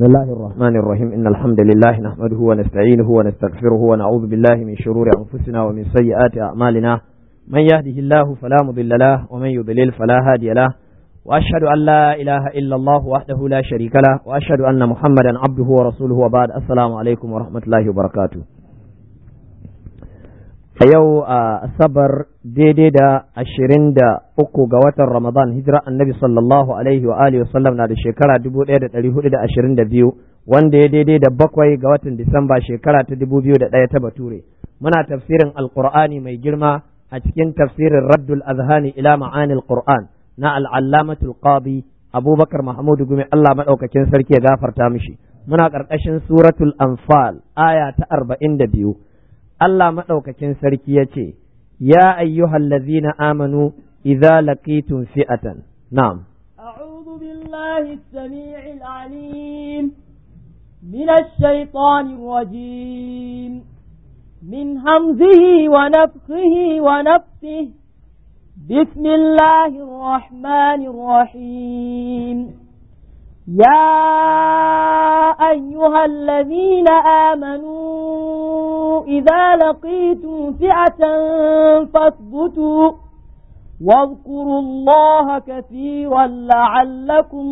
بسم الله الرحمن الرحيم إن الحمد لله نحمده ونستعينه ونستغفره ونعوذ بالله من شرور أنفسنا ومن سيئات أعمالنا من يهده الله فلا مضل له ومن يضلل فلا هادي له وأشهد أن لا إله إلا الله وحده لا شريك له وأشهد أن محمدا عبده ورسوله وبعد السلام عليكم ورحمة الله وبركاته a yau a asabar daidai da ashirin da uku ga watan ramadan hijira annabi sallallahu alaihi wa alihi wasallam na da shekara dubu ɗaya da ɗari hudu da ashirin da biyu wanda ya daidai da bakwai ga watan disamba shekara ta dubu biyu da ɗaya ta bature muna tafsirin alqur'ani mai girma a cikin tafsirin raddul azhani ila ma'anil qur'an na al'allamatul qadi abubakar mahmud gumi allah maɗaukakin sarki ya gafarta mishi muna ƙarƙashin suratul anfal aya ta arba'in da biyu Allah maɗaukakin sarki ya ce, Ya ayyuhal lazina amanu idza laqitum fi'atan. Na'am. أعوذ بالله السميع العليم من الشيطان الرجيم من همزه ونفخه ونفسه بسم الله الرحمن الرحيم يا أيها الذين آمنوا إذا لقيتم فئة فاثبتوا واذكروا الله كثيرا لعلكم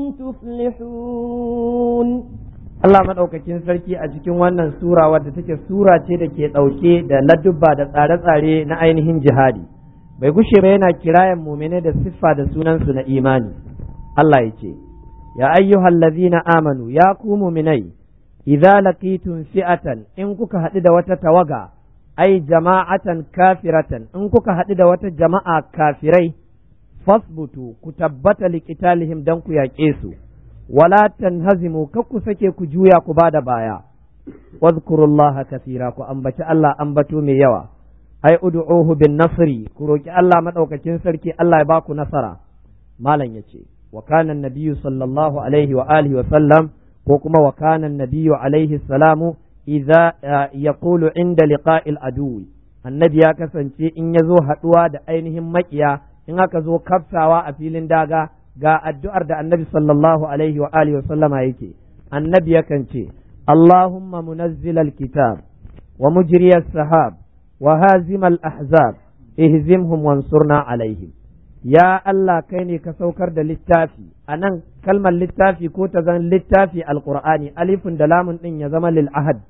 تفلحون Allah maɗaukakin sarki a cikin wannan sura wadda take sura ce da ke ɗauke da ladubba da tsare-tsare na ainihin jihadi bai gushe ba yana kirayen mumine da siffa da sunansu na imani Allah ya ce ya ayyuhal ladzina amanu ya ku muminai idza laqitum fi'atan in kuka haɗu da wata tawaga ai jama'atan kafiratan in kuka haɗu da wata jama'a kafirai fasbutu ku tabbata liqitalihim dan ku yaƙe su wala tanhazimu kar ku sake ku juya ku bada baya wadhkurullaha kathira ku ambaci Allah ambato mai yawa ai ud'uhu bin nasri ku roki Allah madaukakin sarki Allah ya baku nasara malam yace wa kana an-nabiyyu sallallahu alaihi wa alihi wa sallam ko kuma wa kana nabiyyu alaihi salamu idza yaqulu inda liqa'il aduwi annabi ya kasance in ya zo haduwa da ainihin makiya in aka zo kafsawa a filin daga ga addu'ar da annabi sallallahu alaihi wa alihi wa sallama yake annabi yakan ce Allahumma munazzilal kitab wa mujriyas sahab wa hazimal ahzab ihzimhum wansurna alaihim ya Allah kai ne ka saukar da littafi a nan kalmar littafi ko ta zan littafi alqur'ani alifin da lamun din ya zama lil ahad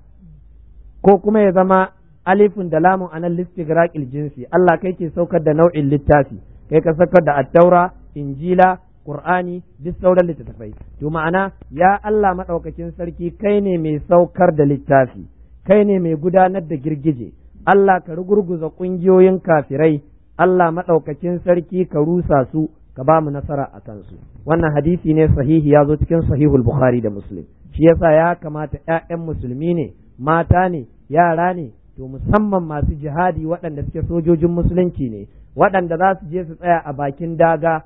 ko kuma ya zama alifin da lamun a nan listigraqil jinsi Allah kai ke saukar da nau'in littafi kai ka saukar da attaura injila qur'ani duk sauran littattafai to ma'ana ya Allah madaukakin sarki kai ne mai saukar da littafi kai ne mai gudanar da girgije Allah ka rugurguza ƙungiyoyin kafirai Allah maɗaukakin sarki ka rusa su ka ba mu nasara a kansu wannan hadisi ne sahihi ya zo cikin sahihul bukhari da muslim shi yasa ya kamata ƴaƴan musulmi ne mata ne yara ne to musamman masu jihadi waɗanda suke sojojin musulunci ne waɗanda za su je su tsaya a bakin daga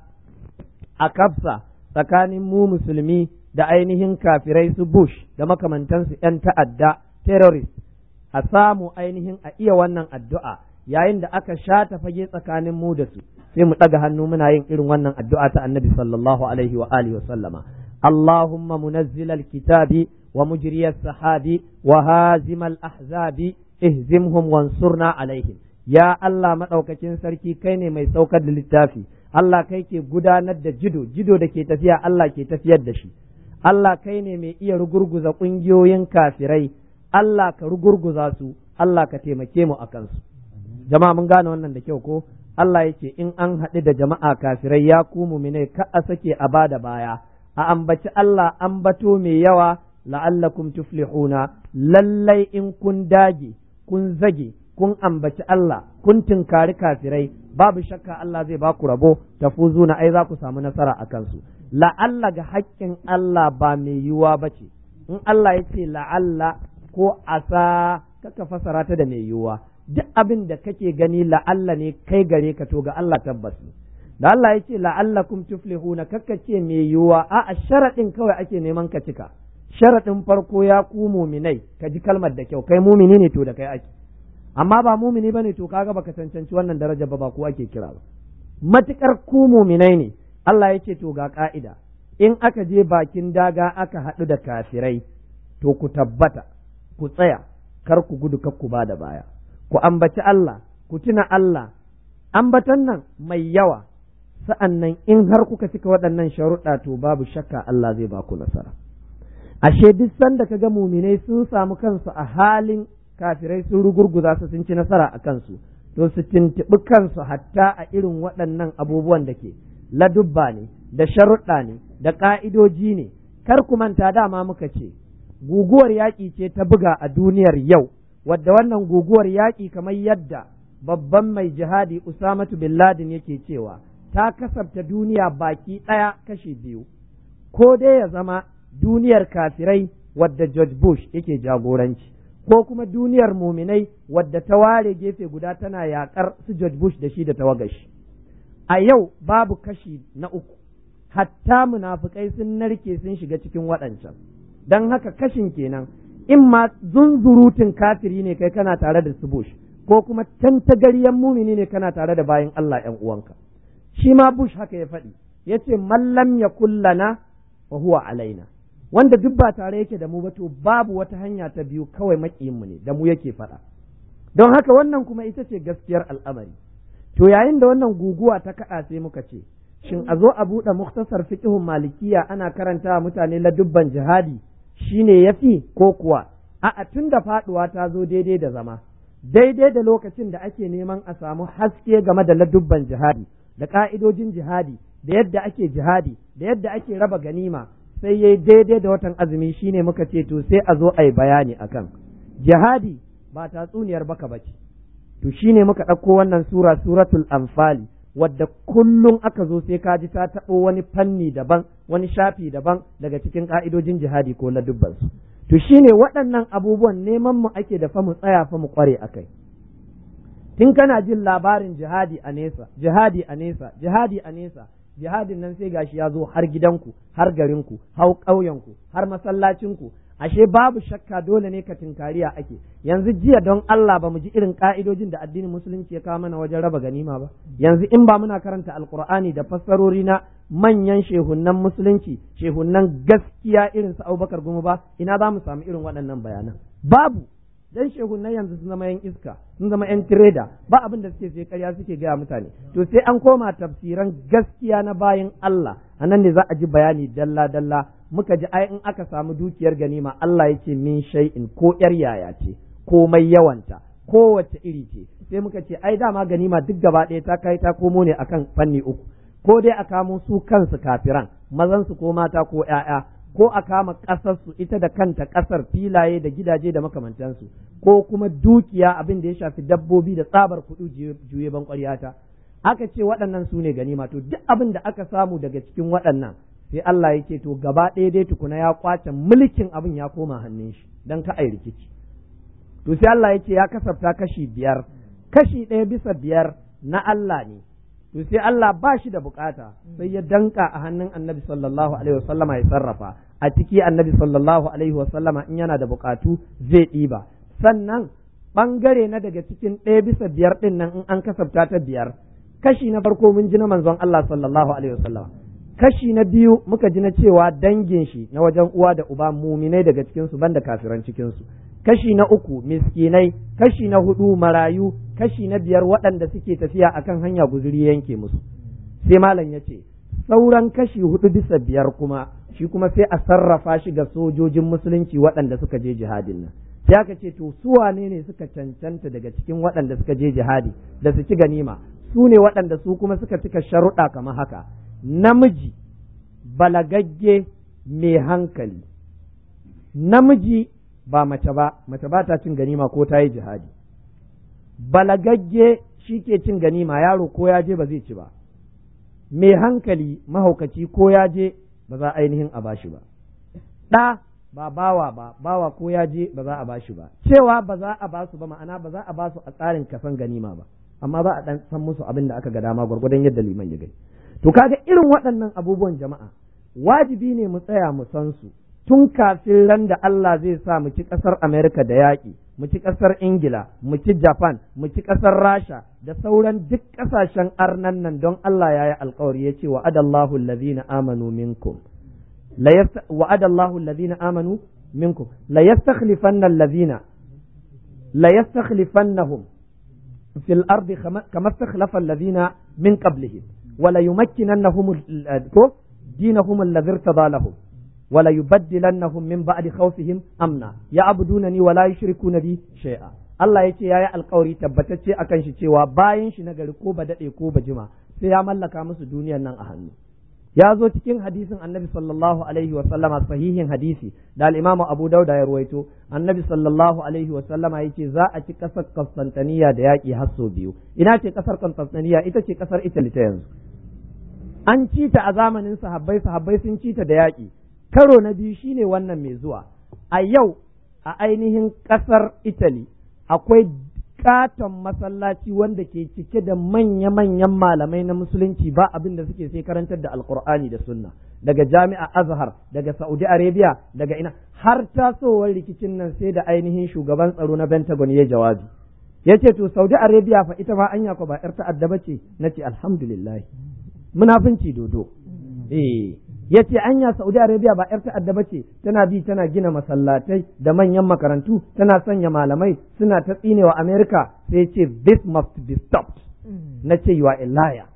a kafsa tsakanin mu musulmi da ainihin kafirai su bush da makamantansu 'yan ta'adda terrorist a samu ainihin a iya wannan addu'a yayin da aka shata fage tsakanin mu da su sai mu ɗaga hannu muna yin irin wannan addu'a ta annabi sallallahu alaihi wa alihi wa sallama Allahumma munazzilal kitabi wa mujriyas sahabi wa hazimal ahzabi ihzimhum wansurna alaihim ya Allah madaukakin sarki kai ne mai saukar da littafi Allah kai ke gudanar da jido jido da ke tafiya Allah ke tafiyar da shi Allah kai ne mai iya rugurguza ƙungiyoyin kafirai Allah ka rugurguza su Allah ka taimake mu a kansu jama'a mun gane wannan da kyau ko Allah yake in an haɗu da jama'a kafirai ya ku muminai ka a sake a bada baya a ambaci Allah ambato mai yawa la'allakum tuflihuna lallai in kun dage kun zage kun ambaci Allah kun tunkari kafirai babu shakka Allah zai ba ku rabo tafuzuna ai za ku samu nasara a kansu la'alla ga haƙƙin Allah ba mai yiwuwa ba ce in Allah ya ce la'alla ko asa kaka fasara ta da mai yiwuwa duk abin da kake gani la'alla ne kai gare ka to ga Allah tabbas da Allah ya ce la'allakum tuflihuna kaka ce mai yiwuwa a a sharaɗin kawai ake neman ka cika sharaɗin farko ya ku muminai ka ji kalmar da kyau kai mumini ne to da kai ake amma ba mumini bane to kaga baka cancanci wannan daraja ba ba ko ake kira ba matukar ku muminai ne Allah ya ce to ga ka'ida in aka je bakin daga aka haɗu da kafirai to ku tabbata ku tsaya kar ku gudu kar ku ba da baya ku ambaci Allah ku tuna Allah ambatan nan mai yawa sa'an nan in har kuka cika waɗannan sharuɗa to babu shakka Allah zai ba ku nasara ashe duk sanda ka ga muminai sun samu kansu a halin kafirai sun rugurguza su sun ci nasara a kansu to su tuntuɓi kansu hatta a irin waɗannan abubuwan da ke ladubba ne da sharuɗa ne da ƙa'idoji ne kar ku manta dama muka ce guguwar yaƙi ce ta buga a duniyar yau wadda wannan guguwar yaƙi kamar yadda babban mai jihadi Usamatu bin Ladin yake cewa ta kasabta duniya baki ɗaya kashi biyu ko dai ya zama duniyar kafirai wadda George Bush yake jagoranci ko kuma duniyar muminai wadda ta ware gefe guda tana yakar su George Bush da shi da tawagashi a yau babu kashi na uku hatta munafukai sun narke sun shiga cikin waɗancan don haka kashin kenan in ma zunzurutun kafiri ne kai kana tare da su Bush ko kuma tantagaryen mumini ne kana tare da bayan Allah ‘yan uwanka shi ma Bush haka ya faɗi ya ce mallam ya kullana wa huwa alaina wanda duk ba tare yake da mu ba to babu wata hanya ta biyu kawai mu ne da mu yake faɗa don haka wannan kuma ita ce gaskiyar al'amari to yayin da wannan guguwa ta kaɗa sai muka ce shin a zo a buɗe muktasar fiqhun malikiya ana karanta mutane ladubban jihadi shine yafi ko kuwa a'a tun da faɗuwa ta zo daidai da zama daidai da lokacin da ake neman a samu haske game da ladubban jihadi da ƙa'idojin jihadi da yadda ake jihadi da yadda ake raba ganima sai yayi daidai da watan azumi shine muka ce to sai a zo a yi bayani akan jihadi ba tatsuniyar baka bace to shine muka ɗauko wannan sura suratul anfali wadda kullum aka zo sai ka ji ta taɓo wani fanni daban wani shafi daban daga cikin ƙa'idojin jihadi ko ladubbansu to shine waɗannan abubuwan neman mu ake da fa mu tsaya fa mu ƙware a kai tun kana jin labarin jihadi a nesa jihadi a nesa jihadi a nesa jihadin nan sai gashi ya zo har gidanku har garinku har ƙauyenku har masallacinku ashe babu shakka dole ne ka tinkariya ake yanzu jiya don Allah ba mu ji irin ka'idojin da addinin musulunci ya kawo mana wajen raba ganima ba yanzu in ba muna karanta alkur'ani da fassarori na manyan shehunnan musulunci shehunnan gaskiya irin su Abubakar Gumu ba ina za mu samu irin waɗannan bayanan babu dan shehunnan yanzu sun zama yan iska sun zama yan tireda ba abin da suke sai ƙarya suke gaya mutane to sai an koma tafsiran gaskiya na bayan Allah anan ne za a ji bayani dalla dalla muka ji ai in aka samu dukiyar ganima Allah yake min shay'in ko yar yaya ce komai yawanta kowace iri ce sai muka ce ai dama ganima duk gaba ɗaya ta kai ta komo ne akan fanni uku ko dai a kamo su kansu kafiran mazan su ko mata ko ƴaƴa ko a kama ƙasar su ita da kanta ƙasar filaye da gidaje da makamantansu ko kuma dukiya abin da ya shafi dabbobi da tsabar kuɗi juye ban ƙwaryata aka ce waɗannan su ne ganima to duk abin da aka samu daga cikin waɗannan sai Allah ya ce to gaba ɗaya dai tukuna ya kwace mulkin abin ya koma hannun shi dan ka ai rikici to sai Allah ya ce ya kasafta kashi biyar kashi ɗaya bisa biyar na Allah ne to sai Allah ba shi da bukata sai ya danka a hannun annabi sallallahu alaihi wasallama ya sarrafa a ciki annabi sallallahu alaihi wasallama in yana da bukatu zai ɗiba sannan ɓangare na daga cikin ɗaya bisa biyar ɗin nan in an kasafta ta biyar kashi na farko mun ji na manzon Allah sallallahu alaihi wasallama kashi na biyu muka ji na cewa dangin shi na wajen uwa da uba muminai daga cikin su banda kafiran cikin su kashi na uku miskinai kashi na hudu marayu kashi na biyar waɗanda suke tafiya akan hanya guzuri yanke musu sai malam ya ce sauran kashi hudu bisa biyar kuma shi kuma sai a sarrafa shi ga sojojin musulunci waɗanda suka je jihadin nan sai aka ce to su wane ne suka cancanta daga cikin waɗanda suka je jihadi da su ci ganima su ne waɗanda su kuma suka cika sharuɗa kamar haka namiji balagagge mai hankali namiji ba mace ba mace ba ta cin ganima ko ta yi jihadi balagagge shi ke cin ganima yaro ko ya je ba zai ci ba mai hankali mahaukaci ko ya je ba za ainihin a bashi ba ɗa ba bawa ba bawa ko ya je ba za a bashi ba cewa ba za a basu ba ma'ana ba za a basu a tsarin kasan ganima ba amma za a dan san musu abin da aka ga dama gwargwadon yadda liman ya gani to kaga irin waɗannan abubuwan jama'a wajibi ne mu tsaya mu san su tun kafin ran da Allah zai sa mu ci ƙasar Amerika da yaƙi mu ci ƙasar Ingila mu ci Japan mu ci ƙasar Rasha da sauran duk ƙasashen arnan nan don Allah ya yi alkawari ya ce wa adallahu allazina amanu minkum la yasta wa'ada Allahu alladhina amanu minkum la yastakhlifanna alladhina la yastakhlifannahum fil ardi kama istakhlafa alladhina min qablihim wa la yumakkinannahum ko dinahum alladhi irtada lahum wa la yubaddilannahum min ba'di khawfihim amna ya'budunani wa la yushrikuna bi shay'a Allah ya ce ya yi alkawari tabbatacce akan shi cewa bayan shi nagari ko ba daɗe ko ba jima sai ya mallaka musu duniyar nan a hannu ya zo cikin hadisin annabi sallallahu alaihi wa sallama sahihin hadisi da al-imamu abu dauda ya ruwaito annabi sallallahu alaihi wa sallama yace za a ci kasar Constantiniya da yaƙi har sau biyu ina ce kasar Constantiniya ita ce kasar Italy ta yanzu an ci ta a zamanin sahabbai sahabbai sun ci ta da yaƙi karo na biyu shine wannan mai zuwa a yau a ainihin kasar Italy akwai katon masallaci wanda ke cike da manya-manyan malamai na musulunci ba abin da suke sai karantar da alkur'ani da sunna daga jami'a azhar daga saudi arabia daga ina har tasowar rikicin nan sai da ainihin shugaban tsaro na pentagon ya jawabi ya ce to saudi arabia fa ita ma anya ko ba yar ta'adda ba ce na ce alhamdulillah munafunci dodo eh ya ce anya Saudi Arabia ba 'yar ta'adda ba ce tana bi tana gina masallatai da manyan makarantu tana sanya malamai suna ta tsinewa America sai ce this must be stopped na ce you are a liar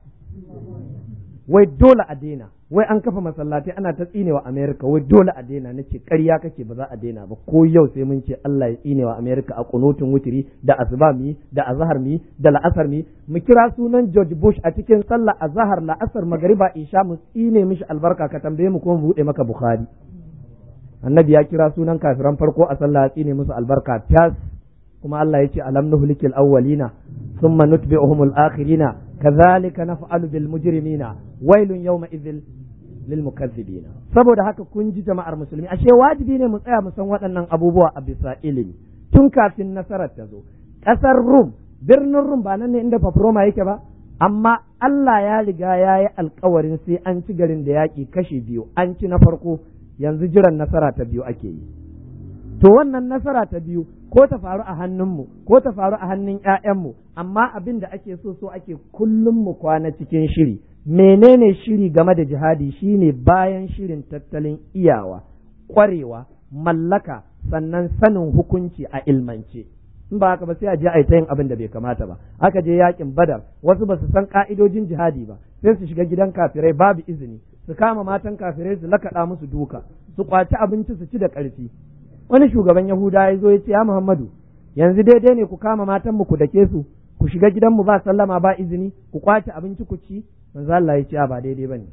wai dole a daina wai an kafa masallatai ana ta tsinewa America wai dole a daina na ce ƙarya kake ba za a daina ba ko yau sai mun ce Allah ya tsinewa America a kunutun wutiri da asuba mi da azhar mi da la'asar mi mu kira sunan George Bush a cikin sallah azhar la'asar magariba isha mu tsine mishi albarka ka tambaye mu ko mu bude maka Bukhari annabi ya kira sunan kafiran farko a sallah ya tsine musu albarka fiyas kuma Allah ya ce alam nuhlikil awwalina thumma nutbi'uhum al-akhirina kadhalika naf'alu bil mujrimina wailun yawma idhil lil mukazzibina saboda haka kun ji jama'ar musulmi ashe wajibi ne mu tsaya mu san waɗannan abubuwa a bisa ilimi tun kafin nasarar ta zo ƙasar Rum birnin Rum ba nan ne inda Paproma yake ba amma Allah ya riga ya yi alkawarin sai an ci garin da yaƙi kashi biyu an ci na farko yanzu jiran nasara ta biyu ake yi to wannan nasara ta biyu ko ta faru a hannunmu ko ta faru a hannun ‘ya'yanmu amma abin da ake so so ake kullum mu kwana cikin shiri menene shiri game da jihadi shine bayan shirin tattalin iyawa ƙwarewa mallaka sannan sanin hukunci a ilmance in ba haka ba sai a je a yi ta yin abin da bai kamata ba aka je yakin badar wasu ba su san ka'idojin jihadi ba sai su shiga gidan kafirai babu izini su kama matan kafirai su lakaɗa musu duka su kwaci abinci su ci da ƙarfi wani shugaban yahuda ya zo ya ce ya muhammadu yanzu daidai ne ku kama matan mu ku dake su ku shiga gidan mu ba sallama ba izini ku kwace abinci ku ci manzo Allah ya ce ba daidai bane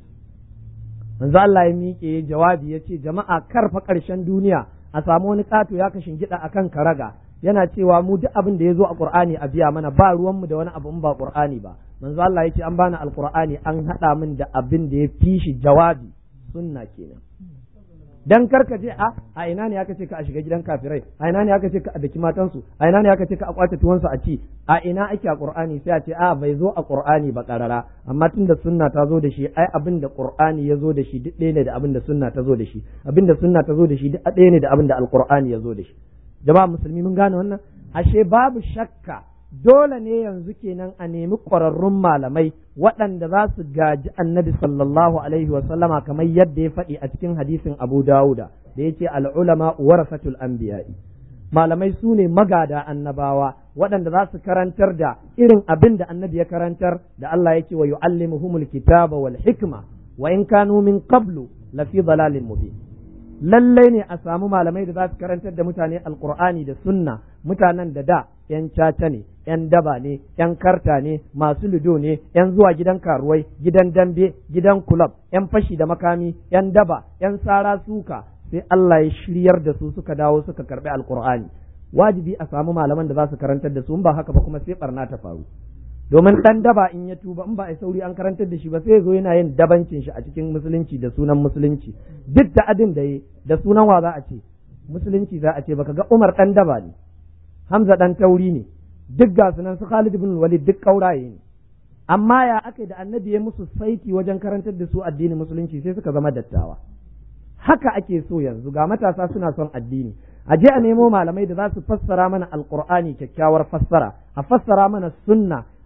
manzo Allah ya miƙe jawabi ya ce jama'a karfa ƙarshen duniya a samu wani ƙato ya kashin gida akan karaga yana cewa mu duk abin da ya zo a Qur'ani a biya mana ba ruwanmu da wani abu in ba Qur'ani ba manzo Allah ya ce an bani alqur'ani an haɗa min da abin da ya fi shi jawabi sunna kenan dan karka je a a ina ne aka ce ka a shiga gidan kafirai a ina ne aka ce ka a daki matansu a ina ne aka ce ka a kwace tuwansu a ci a ina ake a qur'ani sai a ce a bai zo a qur'ani ba karara amma tunda sunna ta zo da shi ai abin da qur'ani ya zo da shi duk ɗaya ne da abin da sunna ta zo da shi abin da sunna ta zo da shi duk ɗaya ne da abin da alqur'ani ya zo da shi jama'a musulmi mun gane wannan ashe babu shakka dole ne yanzu kenan a nemi ƙwararrun malamai waɗanda za su gaji annabi sallallahu alaihi wa sallama kamar yadda ya faɗi a cikin hadisin Abu Dawuda da ya ce al'ulama warasatul anbiya'i malamai su ne magada annabawa waɗanda za su karantar da irin abin da annabi ya karantar da Allah ya ce wa yu'allimuhumul kitaba wal hikma wa in kanu min qablu lafi dalalin mubin lallai ne a samu malamai da za su karantar da mutane alkur'ani da sunna mutanen da da yan caca ne yan daba ne yan karta ne masu ludo ne yan zuwa gidan karuwai gidan dambe gidan kulab yan fashi da makami yan daba yan sara suka sai Allah ya shiryar da su suka dawo suka karbi alkur'ani wajibi a samu malaman da za su karantar da su in ba haka ba kuma sai barna ta faru domin dan daba in ya tuba in ba a sauri an karantar da shi ba sai zo yana yin dabancin shi a cikin musulunci da sunan musulunci duk da adin da yi da sunan wa za a ce musulunci za a ce baka ga Umar dan daba ne Hamza dan tauri ne duk ga sunan su Khalid ibn Walid duk kauraye ne amma ya aka da annabi ya musu saiti wajen karantar da su addinin musulunci sai suka zama dattawa haka ake so yanzu ga matasa suna son addini a je a nemo malamai da za su fassara mana alqur'ani kyakkyawar fassara a fassara mana sunna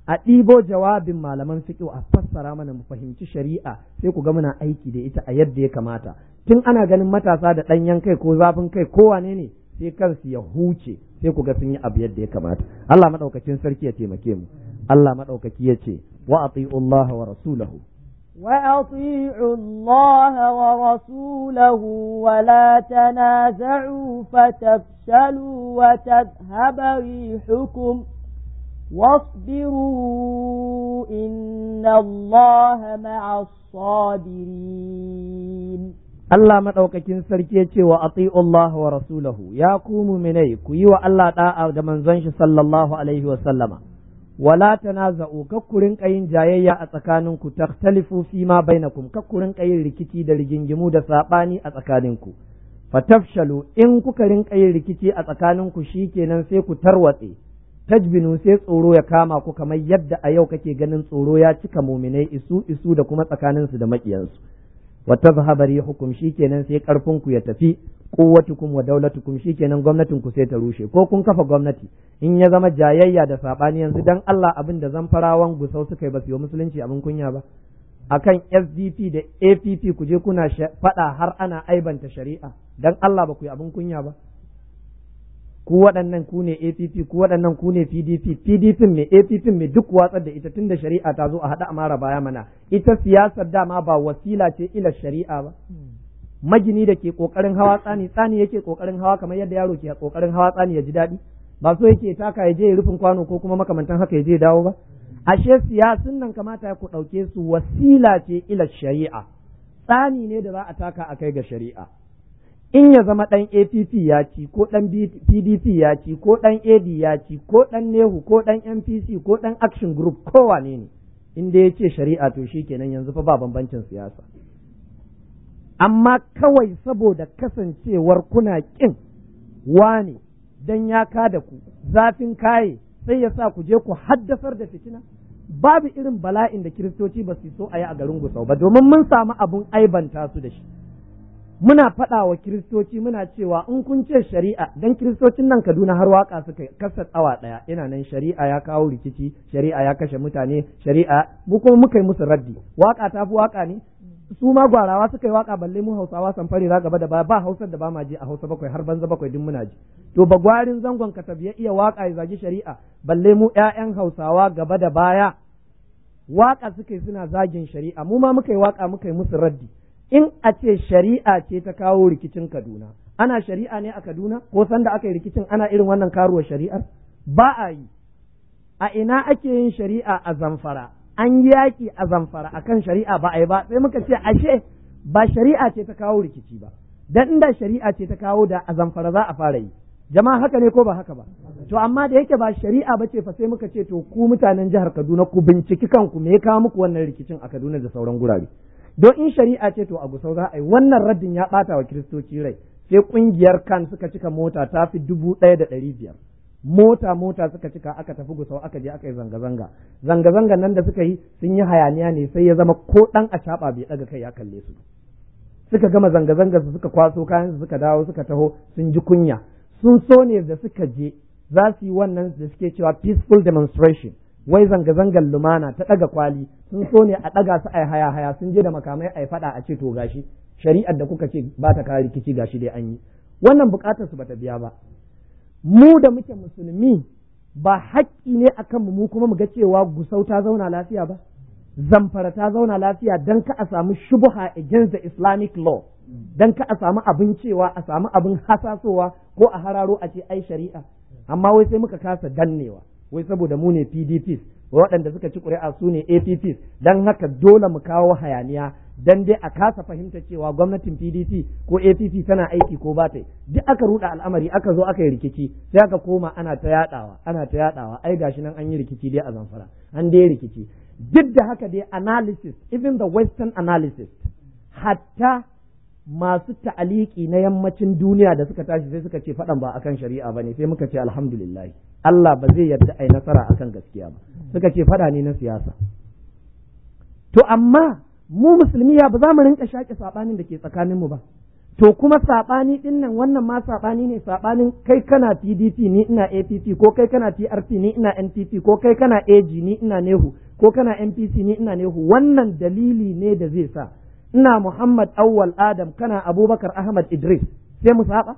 a ɗibo jawabin malaman fiqh a fassara mana mu fahimci shari'a sai ku ga muna aiki da ita a yadda ya kamata tun ana ganin matasa da ɗanyen kai ko zafin kai ko wane ne sai kansu ya huce sai ku ga sun yi abu yadda ya kamata Allah madaukakin sarki ya taimake mu Allah madaukaki ya ce wa ati'u Allah wa rasulahu وأطيعوا الله ورسوله ولا تنازعوا فتفشلوا وتذهب ريحكم واصبروا إن الله مع الصابرين Allah maɗaukakin sarki ya ce wa ati'u Allah wa rasulahu ya ku muminai ku yi wa Allah da'a da manzon shi sallallahu alaihi wa sallama wala tanaza'u kakkurin yin jayayya a tsakaninku takhtalifu fi ma bainakum kakkurin yin rikici da rigingimu da sabani a tsakaninku fatafshalu in kuka rinka yin rikici a tsakaninku shikenan sai ku tarwatse tajbinu sai tsoro ya kama ku kamar yadda a yau kake ganin tsoro ya cika muminai isu isu da kuma tsakaninsu da maƙiyansu wa tazhaba rihukum shikenan sai karfin ku ya tafi quwwatukum wa daulatukum shikenan gwamnatin ku sai ta rushe ko kun kafa gwamnati in ya zama jayayya da sabani yanzu dan Allah abin da zamfarawan gusau suka yi ba su yi musulunci abin kunya ba akan SDP da APP ku je kuna faɗa har ana aibanta shari'a dan Allah ba ku yi abin kunya ba ku waɗannan ku ne APP ku waɗannan ku ne PDP PDP mai APP mai duk watsar da ita tunda shari'a ta zo a haɗa amara baya mana ita siyasar dama ba wasila ce ila shari'a ba magini da ke kokarin hawa tsani tsani yake kokarin hawa kamar yadda yaro ke kokarin hawa tsani ya ji daɗi ba so yake taka ya je ya rufin kwano ko kuma makamantan haka ya je dawo ba ashe siyasun nan kamata ku ɗauke su wasila ce ila shari'a tsani ne da za a taka a kai ga shari'a in ya zama ɗan APP ya ci ko ɗan PDP ya ci ko ɗan AD ya ci ko ɗan Nehu ko ɗan MPC ko ɗan Action Group ko wane ne in dai ya ce shari'a to shi kenan yanzu fa ba bambancin siyasa amma kawai saboda kasancewar kuna ƙin wane dan ya kada ku zafin kaye sai ya sa ku je ku haddasar da fitina babu irin bala'in da kiristoci ba su so a yi a garin gusau ba domin mun samu abun aibanta su da shi muna faɗa wa kiristoci muna cewa in kun ce shari'a dan kiristocin nan Kaduna har waka suka kasa tsawa ɗaya ina nan shari'a ya kawo rikici shari'a ya kashe mutane shari'a mu kuma muka yi musu raddi waka ta fi waka ne su ma gwarawa suka yi waka balle mu Hausawa san fare za gaba da baya ba Hausar da ba ma ji a Hausa bakwai har banza bakwai duk muna ji to ba gwarin zangon ka ya iya waka ya zagi shari'a balle mu ƴaƴan Hausawa gaba da baya waka suka yi suna zagin shari'a mu ma muka yi waka muka yi musu raddi in a ce shari'a ce ta kawo rikicin Kaduna ana shari'a ne a Kaduna ko sanda aka yi rikicin ana irin wannan karuwar shari'ar ba a yi a ina ake yin shari'a a Zamfara an yaƙi a Zamfara akan shari'a ba a yi ba sai muka ce ashe ba shari'a ce ta kawo rikici ba dan inda shari'a ce ta kawo da a Zamfara za a fara yi jama'a haka ne ko ba haka ba to amma da yake ba shari'a ba ce fa sai muka ce to ku mutanen jihar Kaduna ku binciki kanku me ya kawo muku wannan rikicin a Kaduna da sauran gurare don in shari'a ce to a gusau za a yi wannan raddin ya ɓata wa kiristoci rai sai ƙungiyar kan suka cika mota ta fi dubu ɗaya da ɗari biyar mota mota suka cika aka tafi gusau aka je aka yi zanga-zanga zanga-zanga nan da suka yi sun yi hayaniya ne sai ya zama ko ɗan a caɓa bai ɗaga kai ya kalle su suka gama zanga-zanga su suka kwaso kayan su suka dawo suka taho sun ji kunya sun so ne da suka je za su yi wannan da suke cewa peaceful demonstration wai zanga-zangar lumana ta ɗaga kwali sun so ne a ɗaga su a haya haya sun je da makamai a faɗa a ce to gashi shari'ar da kuka ce ba ta kare rikici gashi dai an yi wannan buƙatar su bata biya ba mu da muke musulmi ba haƙƙi ne akan mu kuma mu ga cewa gusau ta zauna lafiya ba zamfara ta zauna lafiya dan ka a samu shubha against the islamic law dan ka a samu abin cewa a samu abin hasasowa ko a hararo a ce ai shari'a amma wai sai muka kasa dannewa wai saboda mu ne PDPs waɗanda suka ci ƙuri'a su ne APPs don haka dole mu kawo hayaniya dan dai a kasa fahimta cewa gwamnatin PDP ko APP tana aiki ko ba ta duk aka ruɗa al'amari aka zo aka yi rikici sai aka koma ana ta yaɗawa ana ta yaɗawa ai gashi nan an yi rikici dai a zamfara an dai rikici duk da haka dai analysis even the western analysis hatta masu ta'aliki na yammacin duniya da suka tashi sai suka ce faɗan ba akan shari'a ba ne sai muka ce alhamdulillah Allah ba zai yarda a yi nasara akan gaskiya ba suka ce faɗa ne na siyasa to amma mu musulmi ya ba za mu rinka shaƙe saɓanin da ke tsakaninmu ba to kuma saɓani ɗin nan wannan ma saɓani ne saɓanin kai kana PDP ni ina APC ko kai kana TRP ni ina NPP ko kai kana AG ni ina Nehu ko kana NPC ni ina Nehu wannan dalili ne da zai sa ina Muhammad Awwal Adam kana Abubakar Ahmad Idris sai mu saba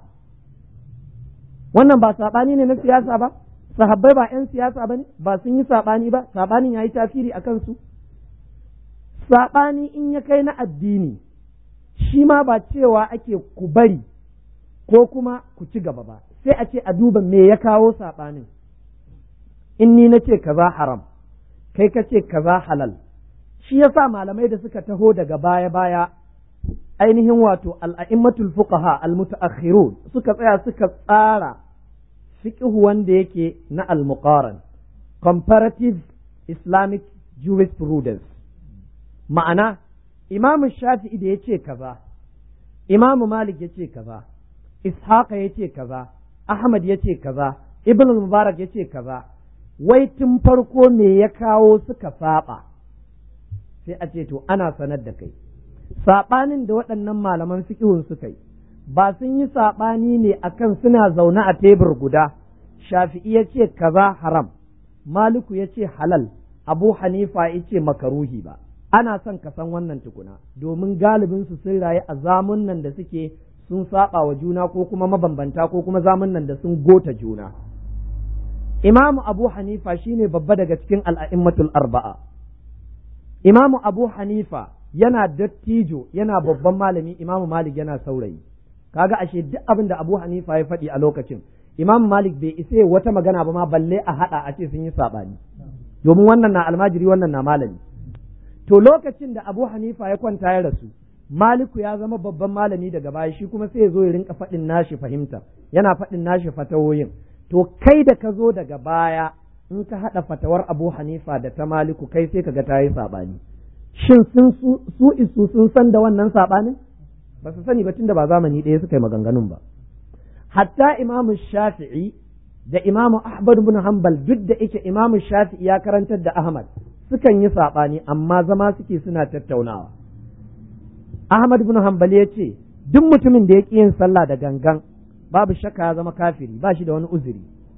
wannan ba saɓani ne na siyasa ba sahabbai ba 'yan siyasa ba ne ba sun yi saɓani ba saɓanin ya yi tasiri a kansu saɓani in ya kai na addini shi ma ba cewa ake ku bari ko kuma ku ci gaba ba sai a ce a duba me ya kawo saɓanin in ni na ce kaza haram kai ka ce kaza halal shi yasa malamai da suka taho daga baya-baya ainihin wato al'a'immatul fuqaha al-mutaakhirun suka tsaya suka tsara fiqhu wanda yake na al-muqaran comparative islamic jurisprudence ma'ana imamu shafi'i da ya ce kaza imamu malik ya ce kaza ishaqa ya ce kaza ahmad ya ce kaza ibn mubarak ya ce kaza wai tun farko me ya kawo suka saba sai a ce to ana sanar da kai saɓanin da waɗannan malaman fiƙihun suka yi ba sun yi saɓani ne akan suna zaune a tebur guda shafi'i ya ce kaza haram maliku ya ce halal abu hanifa ya ce makaruhi ba ana son ka san wannan tukuna domin galibin su sun rayu a zamun nan da suke sun saba wa juna ko kuma mabambanta ko kuma zamun nan da sun gota juna imamu abu hanifa shine babba daga cikin al'a'immatul arba'a imamu abu hanifa yana dattijo yana babban malami imamu malik yana saurayi kaga ashe duk abin da abu hanifa ya faɗi a lokacin imamu malik bai isa wata magana ba ma balle a haɗa a ce sun yi saɓani domin wannan na almajiri wannan na malami to lokacin da abu hanifa ya kwanta ya rasu maliku ya zama babban malami daga baya shi kuma sai ya zo ya rinka faɗin nashi fahimta yana faɗin nashi fatawoyin to kai da ka zo daga baya in ka haɗa fatawar abu hanifa da ta maliku kai sai ka ga ta yi saɓani shin sun su isu sun san da wannan saɓanin ba su sani ba tunda ba zamani ɗaya suka yi maganganun ba hatta imamu shafi'i da imamu ahmad bin hanbal duk da ike imamu shafi'i ya karantar da ahmad sukan yi saɓani amma zama suke suna tattaunawa ahmad bin hanbal ya ce duk mutumin da ya ƙi yin sallah da gangan babu shakka ya zama kafiri ba shi da wani uzuri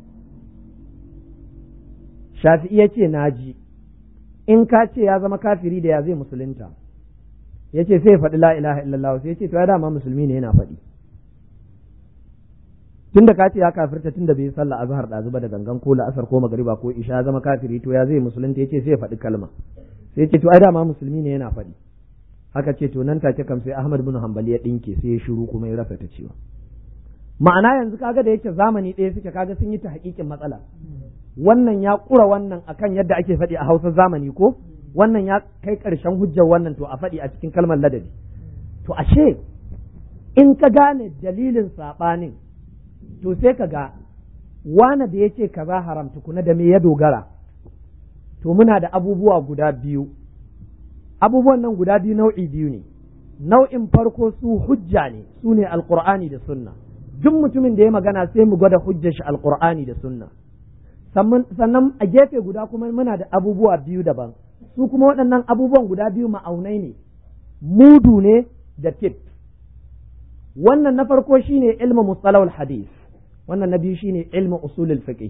shafi'i ya ce na ji in ka ce ya zama kafiri da ya zai musulunta ya ce sai faɗi la ilaha illallah sai ya ce to ya dama musulmi ne yana faɗi tunda ka ce ya kafirta tunda bai sallah azhar da zuba da gangan ko la'asar ko magariba ko isha zama kafiri to ya zai musulunta ya ce sai ya faɗi kalma sai ya ce to ai dama musulmi ne yana faɗi haka ce to nan take kam sai Ahmad bin Hanbali ya dinke sai ya shiru kuma ya rasa ta cewa ma'ana yanzu kaga da yake zamani ɗaya suke kaga sun yi ta hakikin matsala wannan ya ƙura wannan akan yadda ake faɗi a Hausa zamani ko wannan ya kai ƙarshen hujjar wannan to a faɗi a cikin kalmar ladabi to ashe in ka gane dalilin saɓanin to sai ka ga wane da ya ce kaza haram tukuna da me ya dogara to muna da abubuwa guda biyu abubuwan nan guda biyu nau'i biyu ne nau'in farko su hujja ne su ne alƙur'ani da sunna duk mutumin da ya magana sai mu gwada hujjar shi alƙur'ani da sunna sannan a gefe guda kuma muna da abubuwa biyu daban su kuma waɗannan abubuwan guda biyu ma'aunai ne mudu ne da tip wannan na farko shine ilmu mustalahul hadis wannan na biyu shine ilmu usulul fiqh